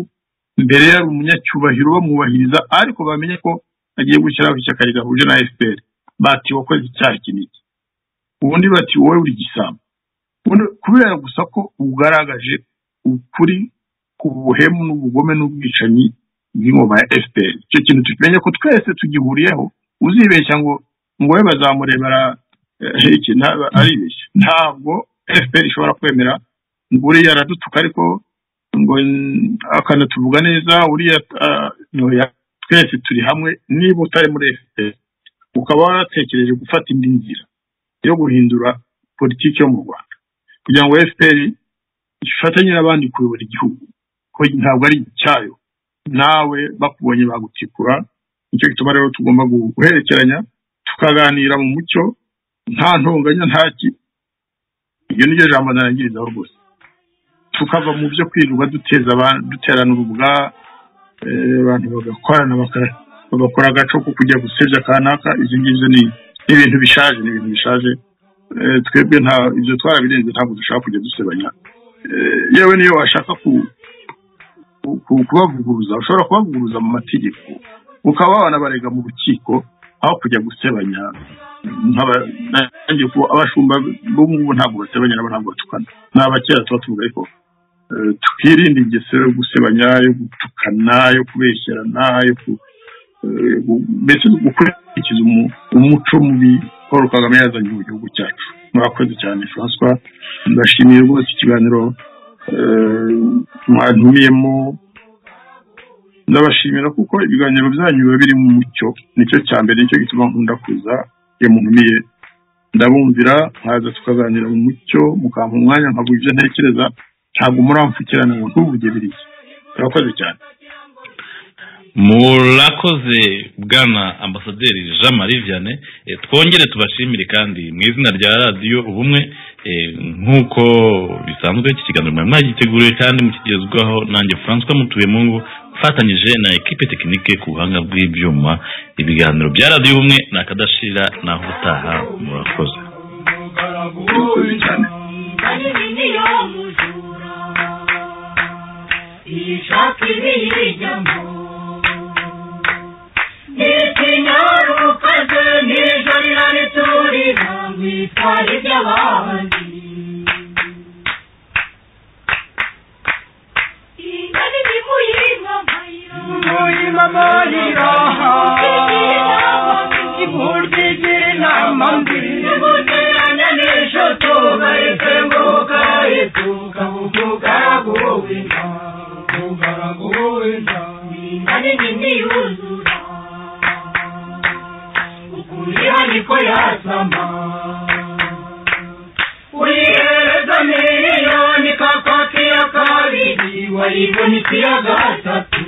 mbere yari umunyacyubahiro bamwubahiriza ariko bamenye ko agiye gushyiraho ishyaka rigahuje na fpr bati wakoze icyaha iki n'iki ubundi bati wowe uri gisambo kubera gusa ko ugaragaje ukuri ku buhemu n'ubugome n'ubwicanyi bw'ingoma ya fpr icyo kintu tukimenye ko twese tugihuriyeho uzibeshya ngo ngo we bazamurebera iki aribeshya ntabwo fpr ishobora kwemera ngo uriya aradutuka ariko ngo akanatuvuga neza uriya twese turi hamwe niba utari muri fpr ukaba waratekereje gufata indi nzira yo guhindura politiki yo mu rwanda kugira ngo fpr ifatanye n'abandi kuyobora igihugu ko ntabwo ari icyayo nawe bakubonye bagutikura nicyo gituma rero tugomba guherekeranya tukaganira mu mucyo nta ntonganya ntaki iryo ni ryo jambo narangirizaho rwose tukava mu byo kwirirwa duterana urubuga abantu bagakorana bagakora agaco ko kujya gusebya kanaka izi ngizo ni ibintu bishaje ni ibintu bishaje twebwe nta ibyo twarabirenze ntabwo dushaka kujya dusebanya yewe niyo washaka kubavuguruza ushobora kubavuguruza mu mategeko ukaba wanabarega mu rukiko aho kujya gusebanya abashumba bo mu ubu ntabwo basebanya nabo ntabwo batukana ni abakera tuba tuvuga ariko twirinde ingeso yo gusebanya yo gutukana yo kubeshyerana yo mbese gukurikiza umuco mubi paul kagame yazanye mu gihugu cyacu murakoze cyane francois ndashimiye rwose ikiganiro mwantumiyemo ndabashimira kuko ibiganiro byanyu biba biri mu mucyo nicyo cya mbere nicyo gituma nkunda kuza iyo muntumiye ndabumvira nkaza tukaganira mu mucyo mukampa umwanya nkaguha ibyo ntekereza ntabwo muramfukirana ngo ntuvuge biriya murakoze cyane murakoze bwana ambasaderi jean marie vianney twongere tubashimire kandi mu izina rya radiyo ubumwe nk'uko bisanzwe iki kiganiro mwari mwagiteguriwe kandi mukigezwaho nanjye francois mutuye mu ngo ufatanyije na ekipe tekinike ku buhanga bw'ibyuma ibiganiro bya radiyo ubumwe ni akadashira naho utaha murakoze ntikinyarukaze nijoro iraniturira witwara iby'abandi ingana imivuye mamayira muri mamayira ikurtigira inama mbi imuterana nijoro tubareke mbukarituka bukugaraguwina bukugaraguwina ingana imini yuzura ukuriha niko yasama uyihereza miliyoni kakwakiya kabiri wayibonisiya gatatu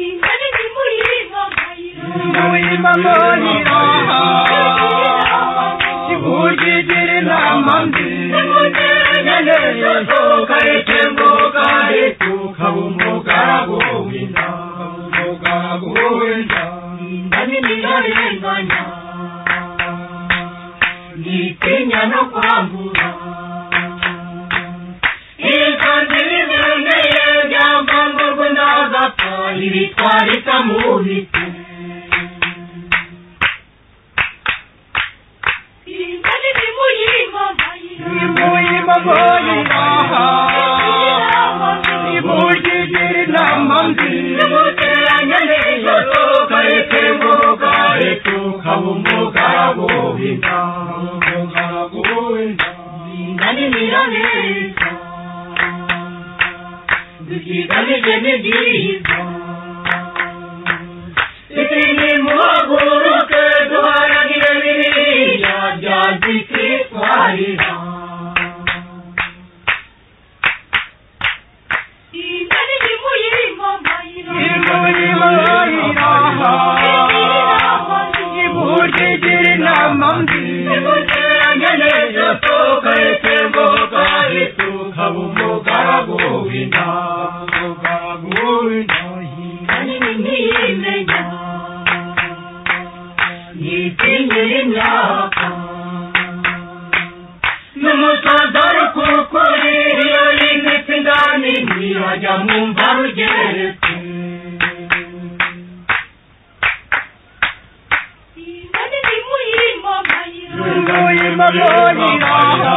ingana imivuye mamayira muri mamayira ikurtigira inama mbi imuterana nijoro ingana imini yuzura ntiteganya no kwambura ikanzu y'imyemeye byamvanga ngo ndagapfa ibitwarika mu bitu ibuyemo ngoyi aha ibugigire inama mbi ibuteranya n'ijoro kareke ngoga rituka bumuga buhinda buhinda buhinda inganira neza dukigamije ni byiza ikindi muhaguruke duharanire biriya bya gikitwarira ibugigire inama mbi ibuteranya neza tukareke ngoga rituka bumuga buhinda buhinda buhinda ntitingire imyaka n'umusaza rukukuri iyo yimetse indani ntiyajya mu mva rugeretse Thank you. rwuyemo rwonyiraha